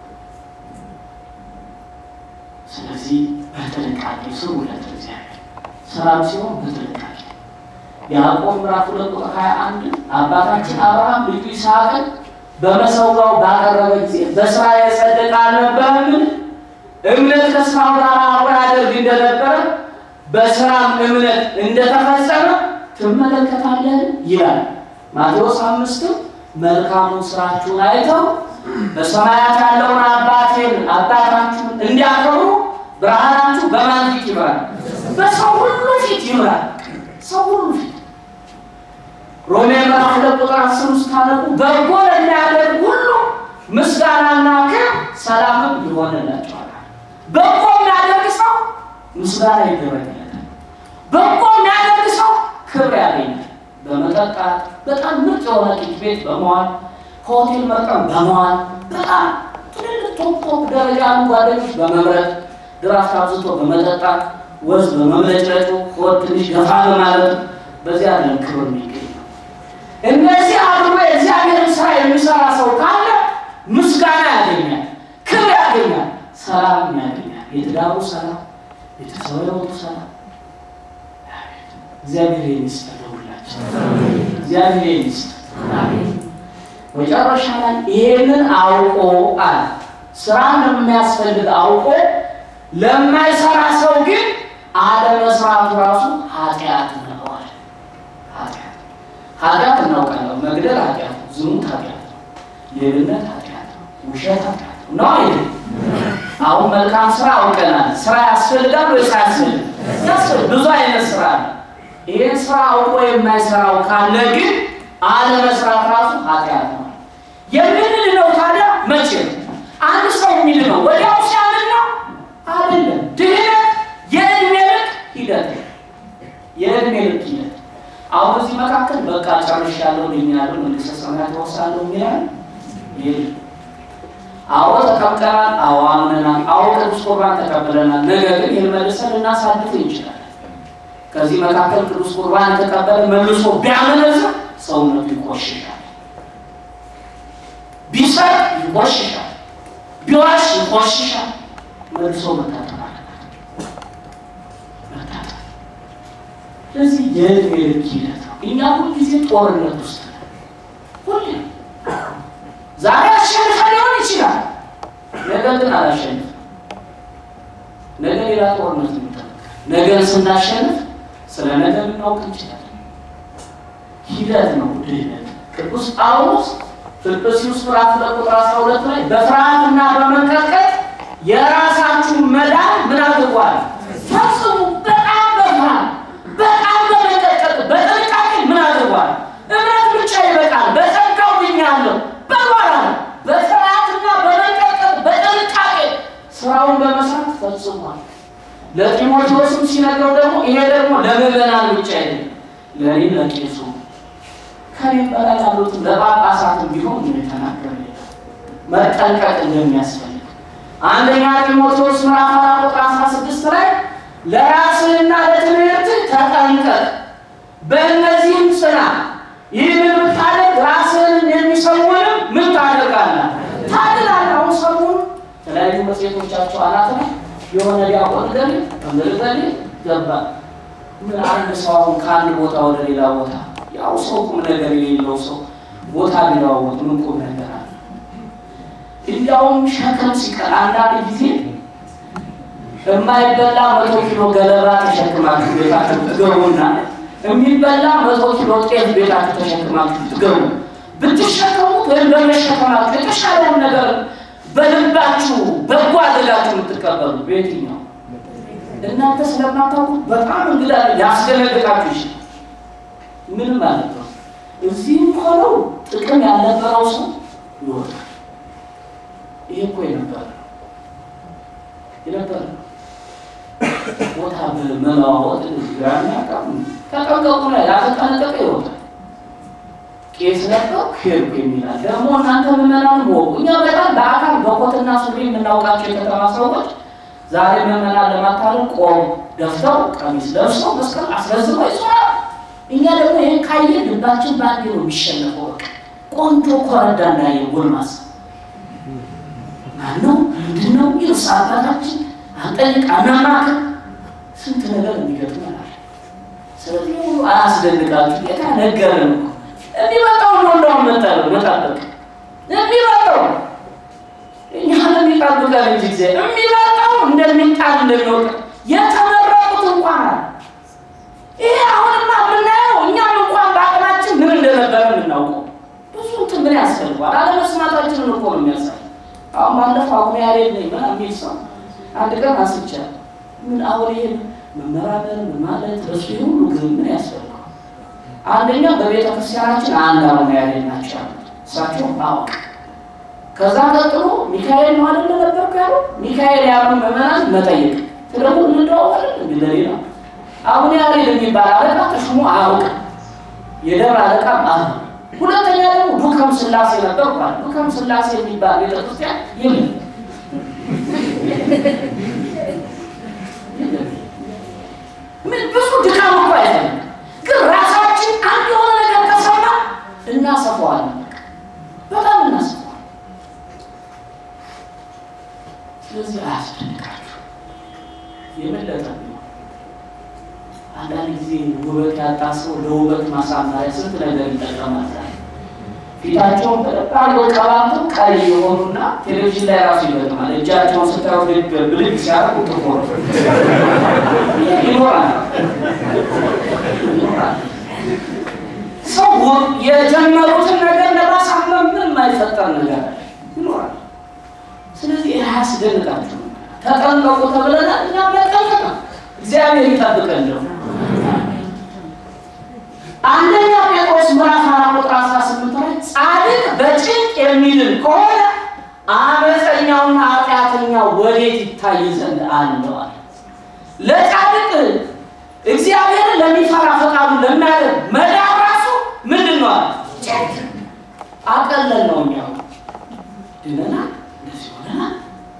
ስለዚህ በጥንቃቄ ስሩለት እግዚአብሔር ስራም ሲሆን በጥንቃቄ ያዕቆብ ምዕራፍ ሁለት ቁጥር ሀያ አንድ አባታችን አብርሃም ልጁ ይስሐቅን በመሰዊያው ባቀረበ ጊዜ በስራ የጸደቀ አልነበረምን? እምነት ከስራው ጋር አብሮ ያደርግ እንደነበረ በስራም እምነት እንደተፈጸመ ትመለከታለን ይላል። ማቴዎስ አምስትም መልካሙን ስራችሁን አይተው በሰማያት ያለውን አባቴን አባታችሁን እንዲያከብሩ ብርሃናችሁ በማን ፊት ይብራል? በሰው ሁሉ ፊት ይብራል። ሰው ሁሉ ፊት ሮሜ ምዕራፍ ሁለት ቁጥር አስር ውስጥ ታነቁ በጎ ለሚያደርግ ሁሉ ምስጋናና ክብር ሰላምም ይሆንላቸዋል። በጎ የሚያደርግ ሰው ምስጋና ይደረግለታል። በጎ የሚያደርግ ሰው ክብር ያገኛል። በመጠጣት በጣም ምርጥ የሆነ ቂጥ ቤት በመዋል ከሆቴል መርጠም በመዋል በጣም ትልልቅ ቶፕ ቶፕ ደረጃ ያሉ ጓደኞች በመምረጥ ድራፍት አብዝቶ በመጠጣት ወዝ በመምለጭለጩ ሆድ ትንሽ ገፋ በማለት በዚያ ያለን ክብር የሚገኝ ነው። እነዚህ አድርጎ የእግዚአብሔርን ስራ የሚሰራ ሰው ካለ ምስጋና ያገኛል፣ ክብር ያገኛል፣ ሰላም ያገኛል። የትዳሩ ሰላም፣ ቤተሰቡ የወጡ ሰላም። እግዚአብሔር የሚስጠን ለሁላችን፣ እግዚአብሔር የሚስጠን መጨረሻ ላይ ይሄንን አውቆ አለ ስራ እንደሚያስፈልግ አውቆ ለማይሰራ ሰው ግን አለመስራቱ ራሱ ኃጢአት ነው አለ። ኃጢአት ኃጢአት እናውቃለን። መግደል ኃጢአት ነው። ዝሙት ኃጢአት ነው። ሌብነት ኃጢአት ነው። ውሸት ኃጢአት ነው ነው አይደል? አሁን መልካም ስራ አውቀናል። ስራ ያስፈልጋል ወይስ አያስፈልግም? ያስፈልግ ብዙ አይነት ስራ አለ። ይህን ስራ አውቆ የማይሰራው ካለ ግን አለመስራት ራሱ ኃጢአት ነው። የምንድነው ታዲያ መቼ ነው? አንድ ሰው የሚድነው ወዲያው ሲያምን ነው አይደለም። ድህነት የእድሜ ልክ ሂደት ነው። የእድሜ ልክ ሂደት አሁን እዚህ መካከል በቃ ጨርሻለሁ ልኛለሁ መንግስተ ሰማያት እወርሳለሁ የሚላል የለም። አዎ ተቀምጠናል፣ አዎ አምነናል፣ አዎ ቅዱስ ቁርባን ተቀብለናል። ነገር ግን ይህን መልሰን ልናሳልፍ እንችላለን። ከዚህ መካከል ቅዱስ ቁርባን የተቀበለ መልሶ ቢያመነዝር ሰውነቱ ይቆሽሻል፣ ቢሰርቅ ይቆሽሻል፣ ቢዋሽ ይቆሽሻል። መልሶ መታጠብ አለበት። መታጠብ ስለዚህ የእድሜ ልክ ሂደት ነው። እኛ ሁልጊዜ ጦርነት ውስጥ ነን። ሁሌ ዛሬ አሸንፈ ሊሆን ይችላል፣ ነገር ግን አላሸንፍ ነገ ሌላ ጦርነት ነው የሚጠብቀን። ነገን ስናሸንፍ ስለ ነገ ልናውቅ እንችላለን። ሂደት ነው ድህነት። ቅዱስ ጳውሎስ ፊልጵስዩስ ምዕራፍ ሁለት ቁጥር አስራ ሁለት ላይ በፍርሃትና በመንቀጥቀጥ የራሳችሁን መዳን ምን አድርጓል? ፈጽሙ። በጣም በፍርሃት በጣም በመንቀጥቀጥ በጥንቃቄ ምን አድርጓል? እምነት ብቻ ይበቃል፣ በጸጋው ድኛለሁ በሏል። በፍርሃትና በመንቀጥቀጥ በጥንቃቄ ስራውን በመስራት ፈጽሟል። ለጢሞቴዎስም ሲነግረው ደግሞ ይሄ ደግሞ ለምዕመናን ብቻ አይደለም፣ ለእኔ ለቄሱ ከኔም በላይ ያሉትን ለጳጳሳትም ቢሆን ምን የተናገረ መጠንቀቅ እንደሚያስፈልግ አንደኛ ጢሞቴዎስ ምዕራፍ አራት ቁጥር አስራ ስድስት ላይ ለራስህና ለትምህርትህ ተጠንቀቅ፣ በእነዚህም ጽና። ይህንን ብታደርግ ራስህን የሚሰውንም ምን ታደርጋለህ? ታድላለህ። አሁን ሰሞኑን የተለያዩ መጽሔቶቻቸው አናት ላይ የሆነ ዲያቆን ገሌ መምህር ገሌ ገባ። ምን አንድ ሰው አሁን ከአንድ ቦታ ወደ ሌላ ቦታ ያው ሰው ቁም ነገር የሌለው ሰው ቦታ ቢለዋወጥ ምን ቁም ነገር አለ? እንዲያውም ሸክም ሲቀር አንዳንድ ጊዜ የማይበላ መቶ ኪሎ ገለባ ተሸክማችሁ ቤታችሁ ትገቡና የሚበላ መቶ ኪሎ ጤፍ ቤታችሁ ተሸክማችሁ ትገቡ ብትሸከሙት ወይም በመሸከማችሁ የተሻለውን ነገር በልባችሁ በጎ አድርጋችሁ የምትቀበሉ በየትኛው እናንተ ስለማታውቁት በጣም እንግዳ ያስደነግጣችሁ ይችላል። ምንም ማለት ነው። እዚህም ሆነው ጥቅም ያልነበረው ሰው ይወጣል። ይሄ እኮ የነበረ ነው የነበረ ነው። ቦታ በመለዋወጥ ግራና ቀም ተጠንቀቁ ላይ ያልተጠነቀቀ ይወጣል። ቄስ ነበር ሄድኩ የሚላል ደግሞ እናንተ ምዕመናን ወቁ። እኛ በጣም በአካል በኮትና ሱሪ የምናውቃቸው የከተማ ሰዎች ዛሬ ምዕመናን ለማታለል ቆም ደፍተው ቀሚስ ለብሰው መስቀል አስረዝመው ይዞራል። እኛ ደግሞ ይህን ካየ ልባችን በአንዴ ነው የሚሸነፈው። በቃ ቆንጆ ኮረዳ እንዳየ ጎልማሳ ማነው ምንድን ነው ይልስ አባታችን አንጠይቅ አናማክር ስንት ነገር የሚገጥመናል። ስለዚህ ሁሉ አያስደንቃችሁ። ጌታ ነገረን እኮ የሚመጣው ነው እንደውም መጠበቅ መጠበቅ የሚመጣው እኛ የሚጠብቀን እንጂ ጊዜ የሚመጣው እንደሚጣል እንደሚወጣ የተመረጡት እንኳን አለ ምን ያስፈልገዋል? አለመስማታችንን እኮ ነው የሚያሳይ። አሁን ባለፈው አሁን ያሬድ ነኝ ምናምን የሚል ሰው አንድ ቀን አስቻለሁ። ምን አሁን ይሄን መመራመር ምን ማለት ለሱ ሁሉ ግን ምን ያስፈልገዋል? አንደኛ በቤተ ክርስቲያናችን አንድ አሁን ያሬድ ናቸው ያሉት እሳቸው ማወቅ ከዛ ቀጥሎ ሚካኤል ነው አይደል ነበርኩ ያሉ ሚካኤል ያሉ ምዕመናን መጠየቅ ስለሙ እንደዋወልን እንግዲህ ለሌላ አሁን ያሬድ የሚባል አለቃ ተሽሞ አያውቅም። የደብረ አለቃ አለ። ሁለተኛ ደግሞ ዱከም ስላሴ ነበር ባል ዱከም ስላሴ የሚባል ቤተክርስቲያን የለም። ምን ብዙ ድካም እኮ አይደለም፣ ግን ራሳችን አንድ የሆነ ነገር ከሰማ እናሰፋዋለን። በጣም እናሰፋዋለን። ስለዚህ አያስደንቃችሁ የበለጠ አንዳንድ ጊዜ ውበት ያጣ ሰው ለውበት ማሳመሪያ ስንት ነገር ይጠቀማል። ፊታቸውን በደንብ አድርገው ቀባብተው ቀይ የሆኑና ቴሌቪዥን ላይ ራሱ ይገጥማል። እጃቸውን ስታዩ ብልግ ሲያደርጉ ጥቁር ይኖራል ይኖራል። ሰው የጀመሩትን ነገር ለማሳመር ምንም የማይፈጠር ነገር ይኖራል። ስለዚህ አያስደንቃችሁ። ተጠንቀቁ ተብለናል። እኛ መጠንቀቅ ነው። እግዚአብሔር ይጠብቀን ነው። አንደኛ ጴጥሮስ ምዕራፍ አራት ቁጥር አስራ ስምንት ላይ ጻድቅ በጭንቅ የሚድን ከሆነ አመፀኛውና ኃጢአተኛው ወዴት ይታይ ዘንድ አለዋል። ለጻድቅ እግዚአብሔርን ለሚፈራ ፈቃዱ ለሚያደርግ መዳን ራሱ ምንድን ነው አለ አቀለል ነው። እኛው ድነናል፣ እንደዚህ ሆነናል።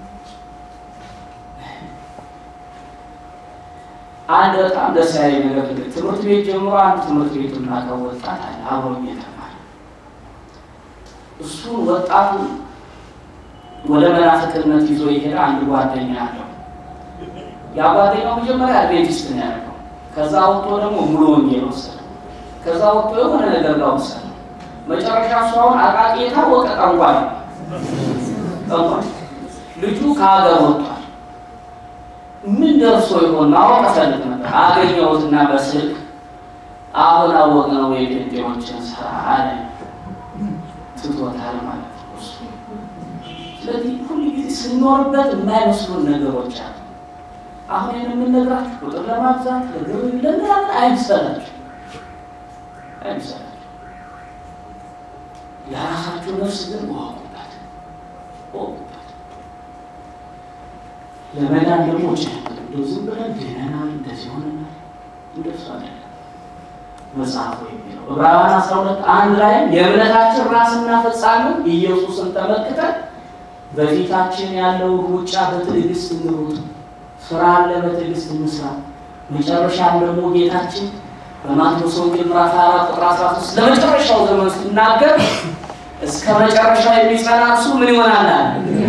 አንድ በጣም ደስ ያለኝ ነገር ግን ትምህርት ቤት ጀምሮ አንድ ትምህርት ቤት የምናውቀው ወጣት አለ አብሮኝ የተማረ እሱን ወጣቱን ወደ መናፍቅነት ይዞ የሄደ አንድ ጓደኛ አለው። ያ ጓደኛው መጀመሪያ አድቬንቲስት ነው ያደረገው። ከዛ ወጥቶ ደግሞ ሙሉ ወንጌል ወሰደ። ከዛ ወጥቶ የሆነ ነገር ጋር ወሰደ። መጨረሻ እሱ አሁን አቃቂ የታወቀ ጠንቋይ ነው። ጠንቋይ ልጁ ከሀገር ወጥቷል። ምን ደርሶ ይሆን ማወቅ እፈልግ ነበር። አገኘሁትና በስልክ አሁን አወቅነው የጴንጤዎችን ስራ አለ። ትቶታል ማለት ነው እሱ። ስለዚህ ሁሉ ጊዜ ስንኖርበት የማይመስሉን ነገሮች አሉ። አሁን የምንነግራችሁ ቁጥር ለማብዛት ለግር ለምናምን አይምሰላችሁ አይምሰላችሁ። ለራሳችሁ ነፍስ ግን ወቁበት ወቁበት ለመዳን ደግሞ ጭንቅ ዝም ብለን ድነናል፣ እንደዚህ ሆነናል፣ እንደሱ አይደለም መጽሐፉ የሚለው ዕብራውያን አስራ ሁለት አንድ ላይም የእምነታችን ራስና ፈጻሚው ኢየሱስን ተመልክተን በፊታችን ያለው ሩጫ በትዕግስት እንሩጥ፣ ስራ አለ በትዕግስት እንስራ። መጨረሻም ደግሞ ጌታችን በማቴዎስ ወንጌል ምዕራፍ አራት ቁጥር አስራ ሶስት ለመጨረሻው ዘመን ሲናገር እስከ መጨረሻ የሚጸና እርሱ ምን ይሆናል አለ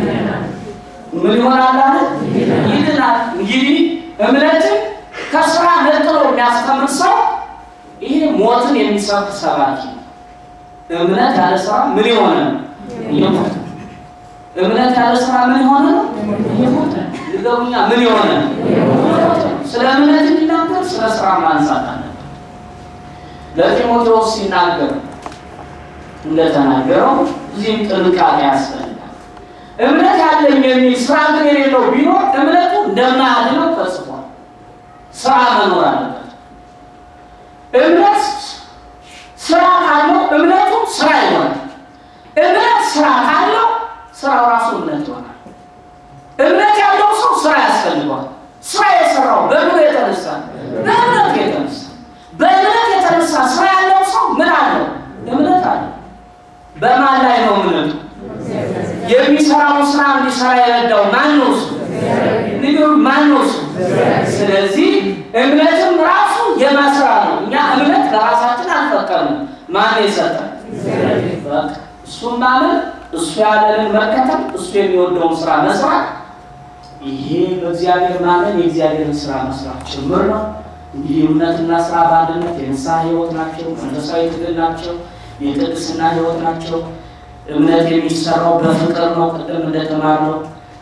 ምን ይሆናል አለ ይድናል። እንግዲህ እምነትን ከስራ ነጥሎ የሚያስተምር ሰው ይሄ ሞትን የሚሰብክ ሰባኪ ነው። እምነት ያለ ስራ ምን የሆነ ነው? የሞተ እምነት ያለ ስራ ምን የሆነ ነው? የሞተ ንገሩኛ፣ ምን የሆነ ነው? ስለ እምነት የሚናገር ስለ ስራ ማንሳት አለ። ለጢሞቴዎስ ሲናገር እንደተናገረው እዚህም ጥንቃቄ ያስፈልጋል። እምነት ያለኝ የሚል ስራ ግን የሌለው ቢኖር እምነቱ እንደማያድነው ተጽፏል። ስራ መኖር አለበት። እምነት ስራ ካለው እምነቱ ስራ ይሆናል። እምነት ስራ ካለው ስራው ራሱ እምነት ይሆናል። እምነት ያለው ሰው ስራ ያስፈልገዋል። ስራ የሰራው በምን የተነሳ በእምነት የተነሳ በእምነት የተነሳ ስራ ያለው ሰው ምን አለው? እምነት አለው። በማን ላይ ነው እምነቱ? የሚሰራውን ስራ እንዲሰራ የረዳው ማን ነው? እሱ ንገሩ፣ ማን ነው እሱ? ስለዚህ እምነትም ራሱ የመስራ ነው። እኛ እምነት ለራሳችን አልፈጠርንም። ማን የሰጠን? በቃ እሱም ማመን፣ እሱ ያለንን መከተል፣ እሱ የሚወደውን ስራ መስራት፣ ይሄ በእግዚአብሔር ማመን የእግዚአብሔርን ስራ መስራት ጭምር ነው። እንግዲህ እምነትና ስራ በአንድነት የንስሐ ህይወት ናቸው፣ መንፈሳዊ ትግል ናቸው፣ የቅድስና ህይወት ናቸው። እምነት የሚሰራው በፍቅር ነው። ቅድም እንደተማርነው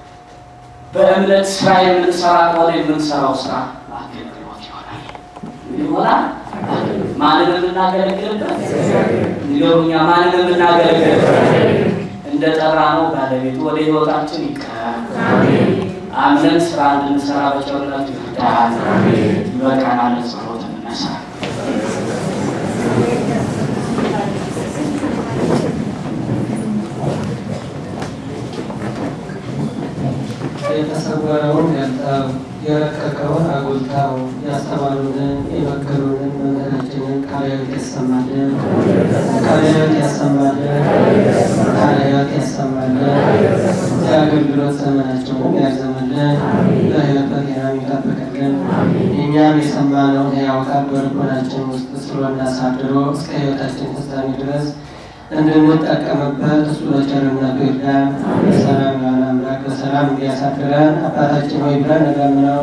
በእምነት ስራ የምንሰራ ከሆነ የምንሰራው ስራ አገልግሎት ይሆናል ይሆናል ማንን የምናገለግልበት ንገሩኛ፣ ማንን የምናገለግልበት እንደ ጠራ ነው ባለቤቱ ወደ ህይወታችን ይቀራል። አምነን ስራ እንድንሰራ በቸርነቱ ይርዳል። ይበቃናል። ጸሎት እንነሳ። የተሰወረውን ገልጠው የረቀቀውን አጉልተው ያስተማሩንን የመከሩንን መምህራችንን ቃለ ሕይወት ያሰማልን፣ ቃለ ሕይወት ያሰማልን፣ ቃለ ሕይወት ያሰማልን። የአገልግሎት ዘመናቸውን ያርዝምልን፣ በሕይወት በጤናም ይጠብቅልን። እኛም የሰማነውን ሕያው ቃል በልቦናችን ውስጥ ስሎ እናሳድሮ እስከ ሕይወታችን ፍጻሜ ድረስ እንድንጠቀምበት እሱ በቸርነቱ ይርዳን። በሰላም የሆነ አምላክ በሰላም እንዲያሳድረን አባታችን ሆይ ብለን እንለምነው።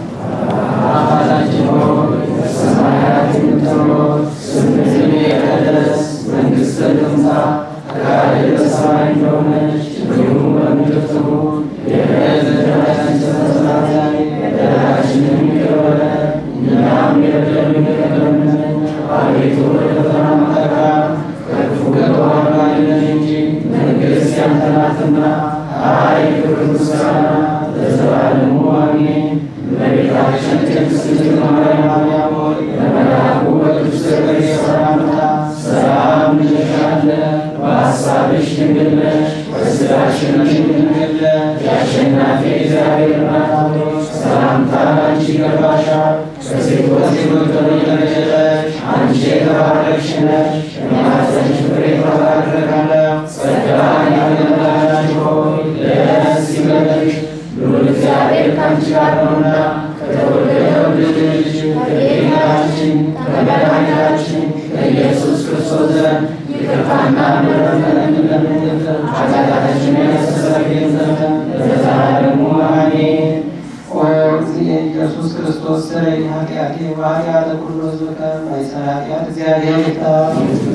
አባታችን ሆይ በሰማያት የምትኖር ስምህ ይቀደስ፣ መንግሥትህ ትምጣ፣ ፈቃድህ በሰማይ እንደሆነች እንዲሁም በምድር ትሁን። የዕለት እንጀራችንን ስጠን ዛሬ፣ በደላችንን ይቅር በለን እኛም የበደሉንን ይቅር እንደምንል፣ አቤቱ ወደ ፈተና አታግባን ከክፉ ከተዋጋልን እንጂ መንግሥት ያንተ ናትና፣ ኃይል፣ ክብር፣ ምስጋና ለዘላለሙ አሜን። እመቤታችን ቅድስት ድንግል ማርያም ሆይ በመልአኩ በቅዱስ ገብርኤል ሰላምታ ሰላም እንልሻለን። በሐሳብሽ ድንግል ነሽ፣ በሥጋሽም ድንግል ነሽ። የአሸናፊ እግዚአብሔር እናት ሆይ ሰላምታ አንቺ ይገባሻል። ከሴቶች ሁሉ ተለይተሽ አንቺ የተባረክሽ ነሽ። የማኅፀንሽ ፍሬ የተባረከ ነው። ጸጋን ያገኘሽ ሆይ ደስ ይበልሽ፣ ልዑል እግዚአብሔር ከአንቺ ጋር ነውና ከተወደደው ልጅሽ ከጌታችን ከመድኃኒታችን ከኢየሱስ ክርስቶስ ዘንድ ይቅርታና ምሕረትን እንለምንልን ኃጢአታችንን ያስተሰርይልን ዘንድ ለዘላለሙ አሜን። ኦ እግዚእ ኢየሱስ ክርስቶስ ስረይ ኃጢአቴ ወኃጢአተ ኩሉ ሕዝብ ከመ ይሠራ ኃጢአት እግዚአብሔር ይፍታ።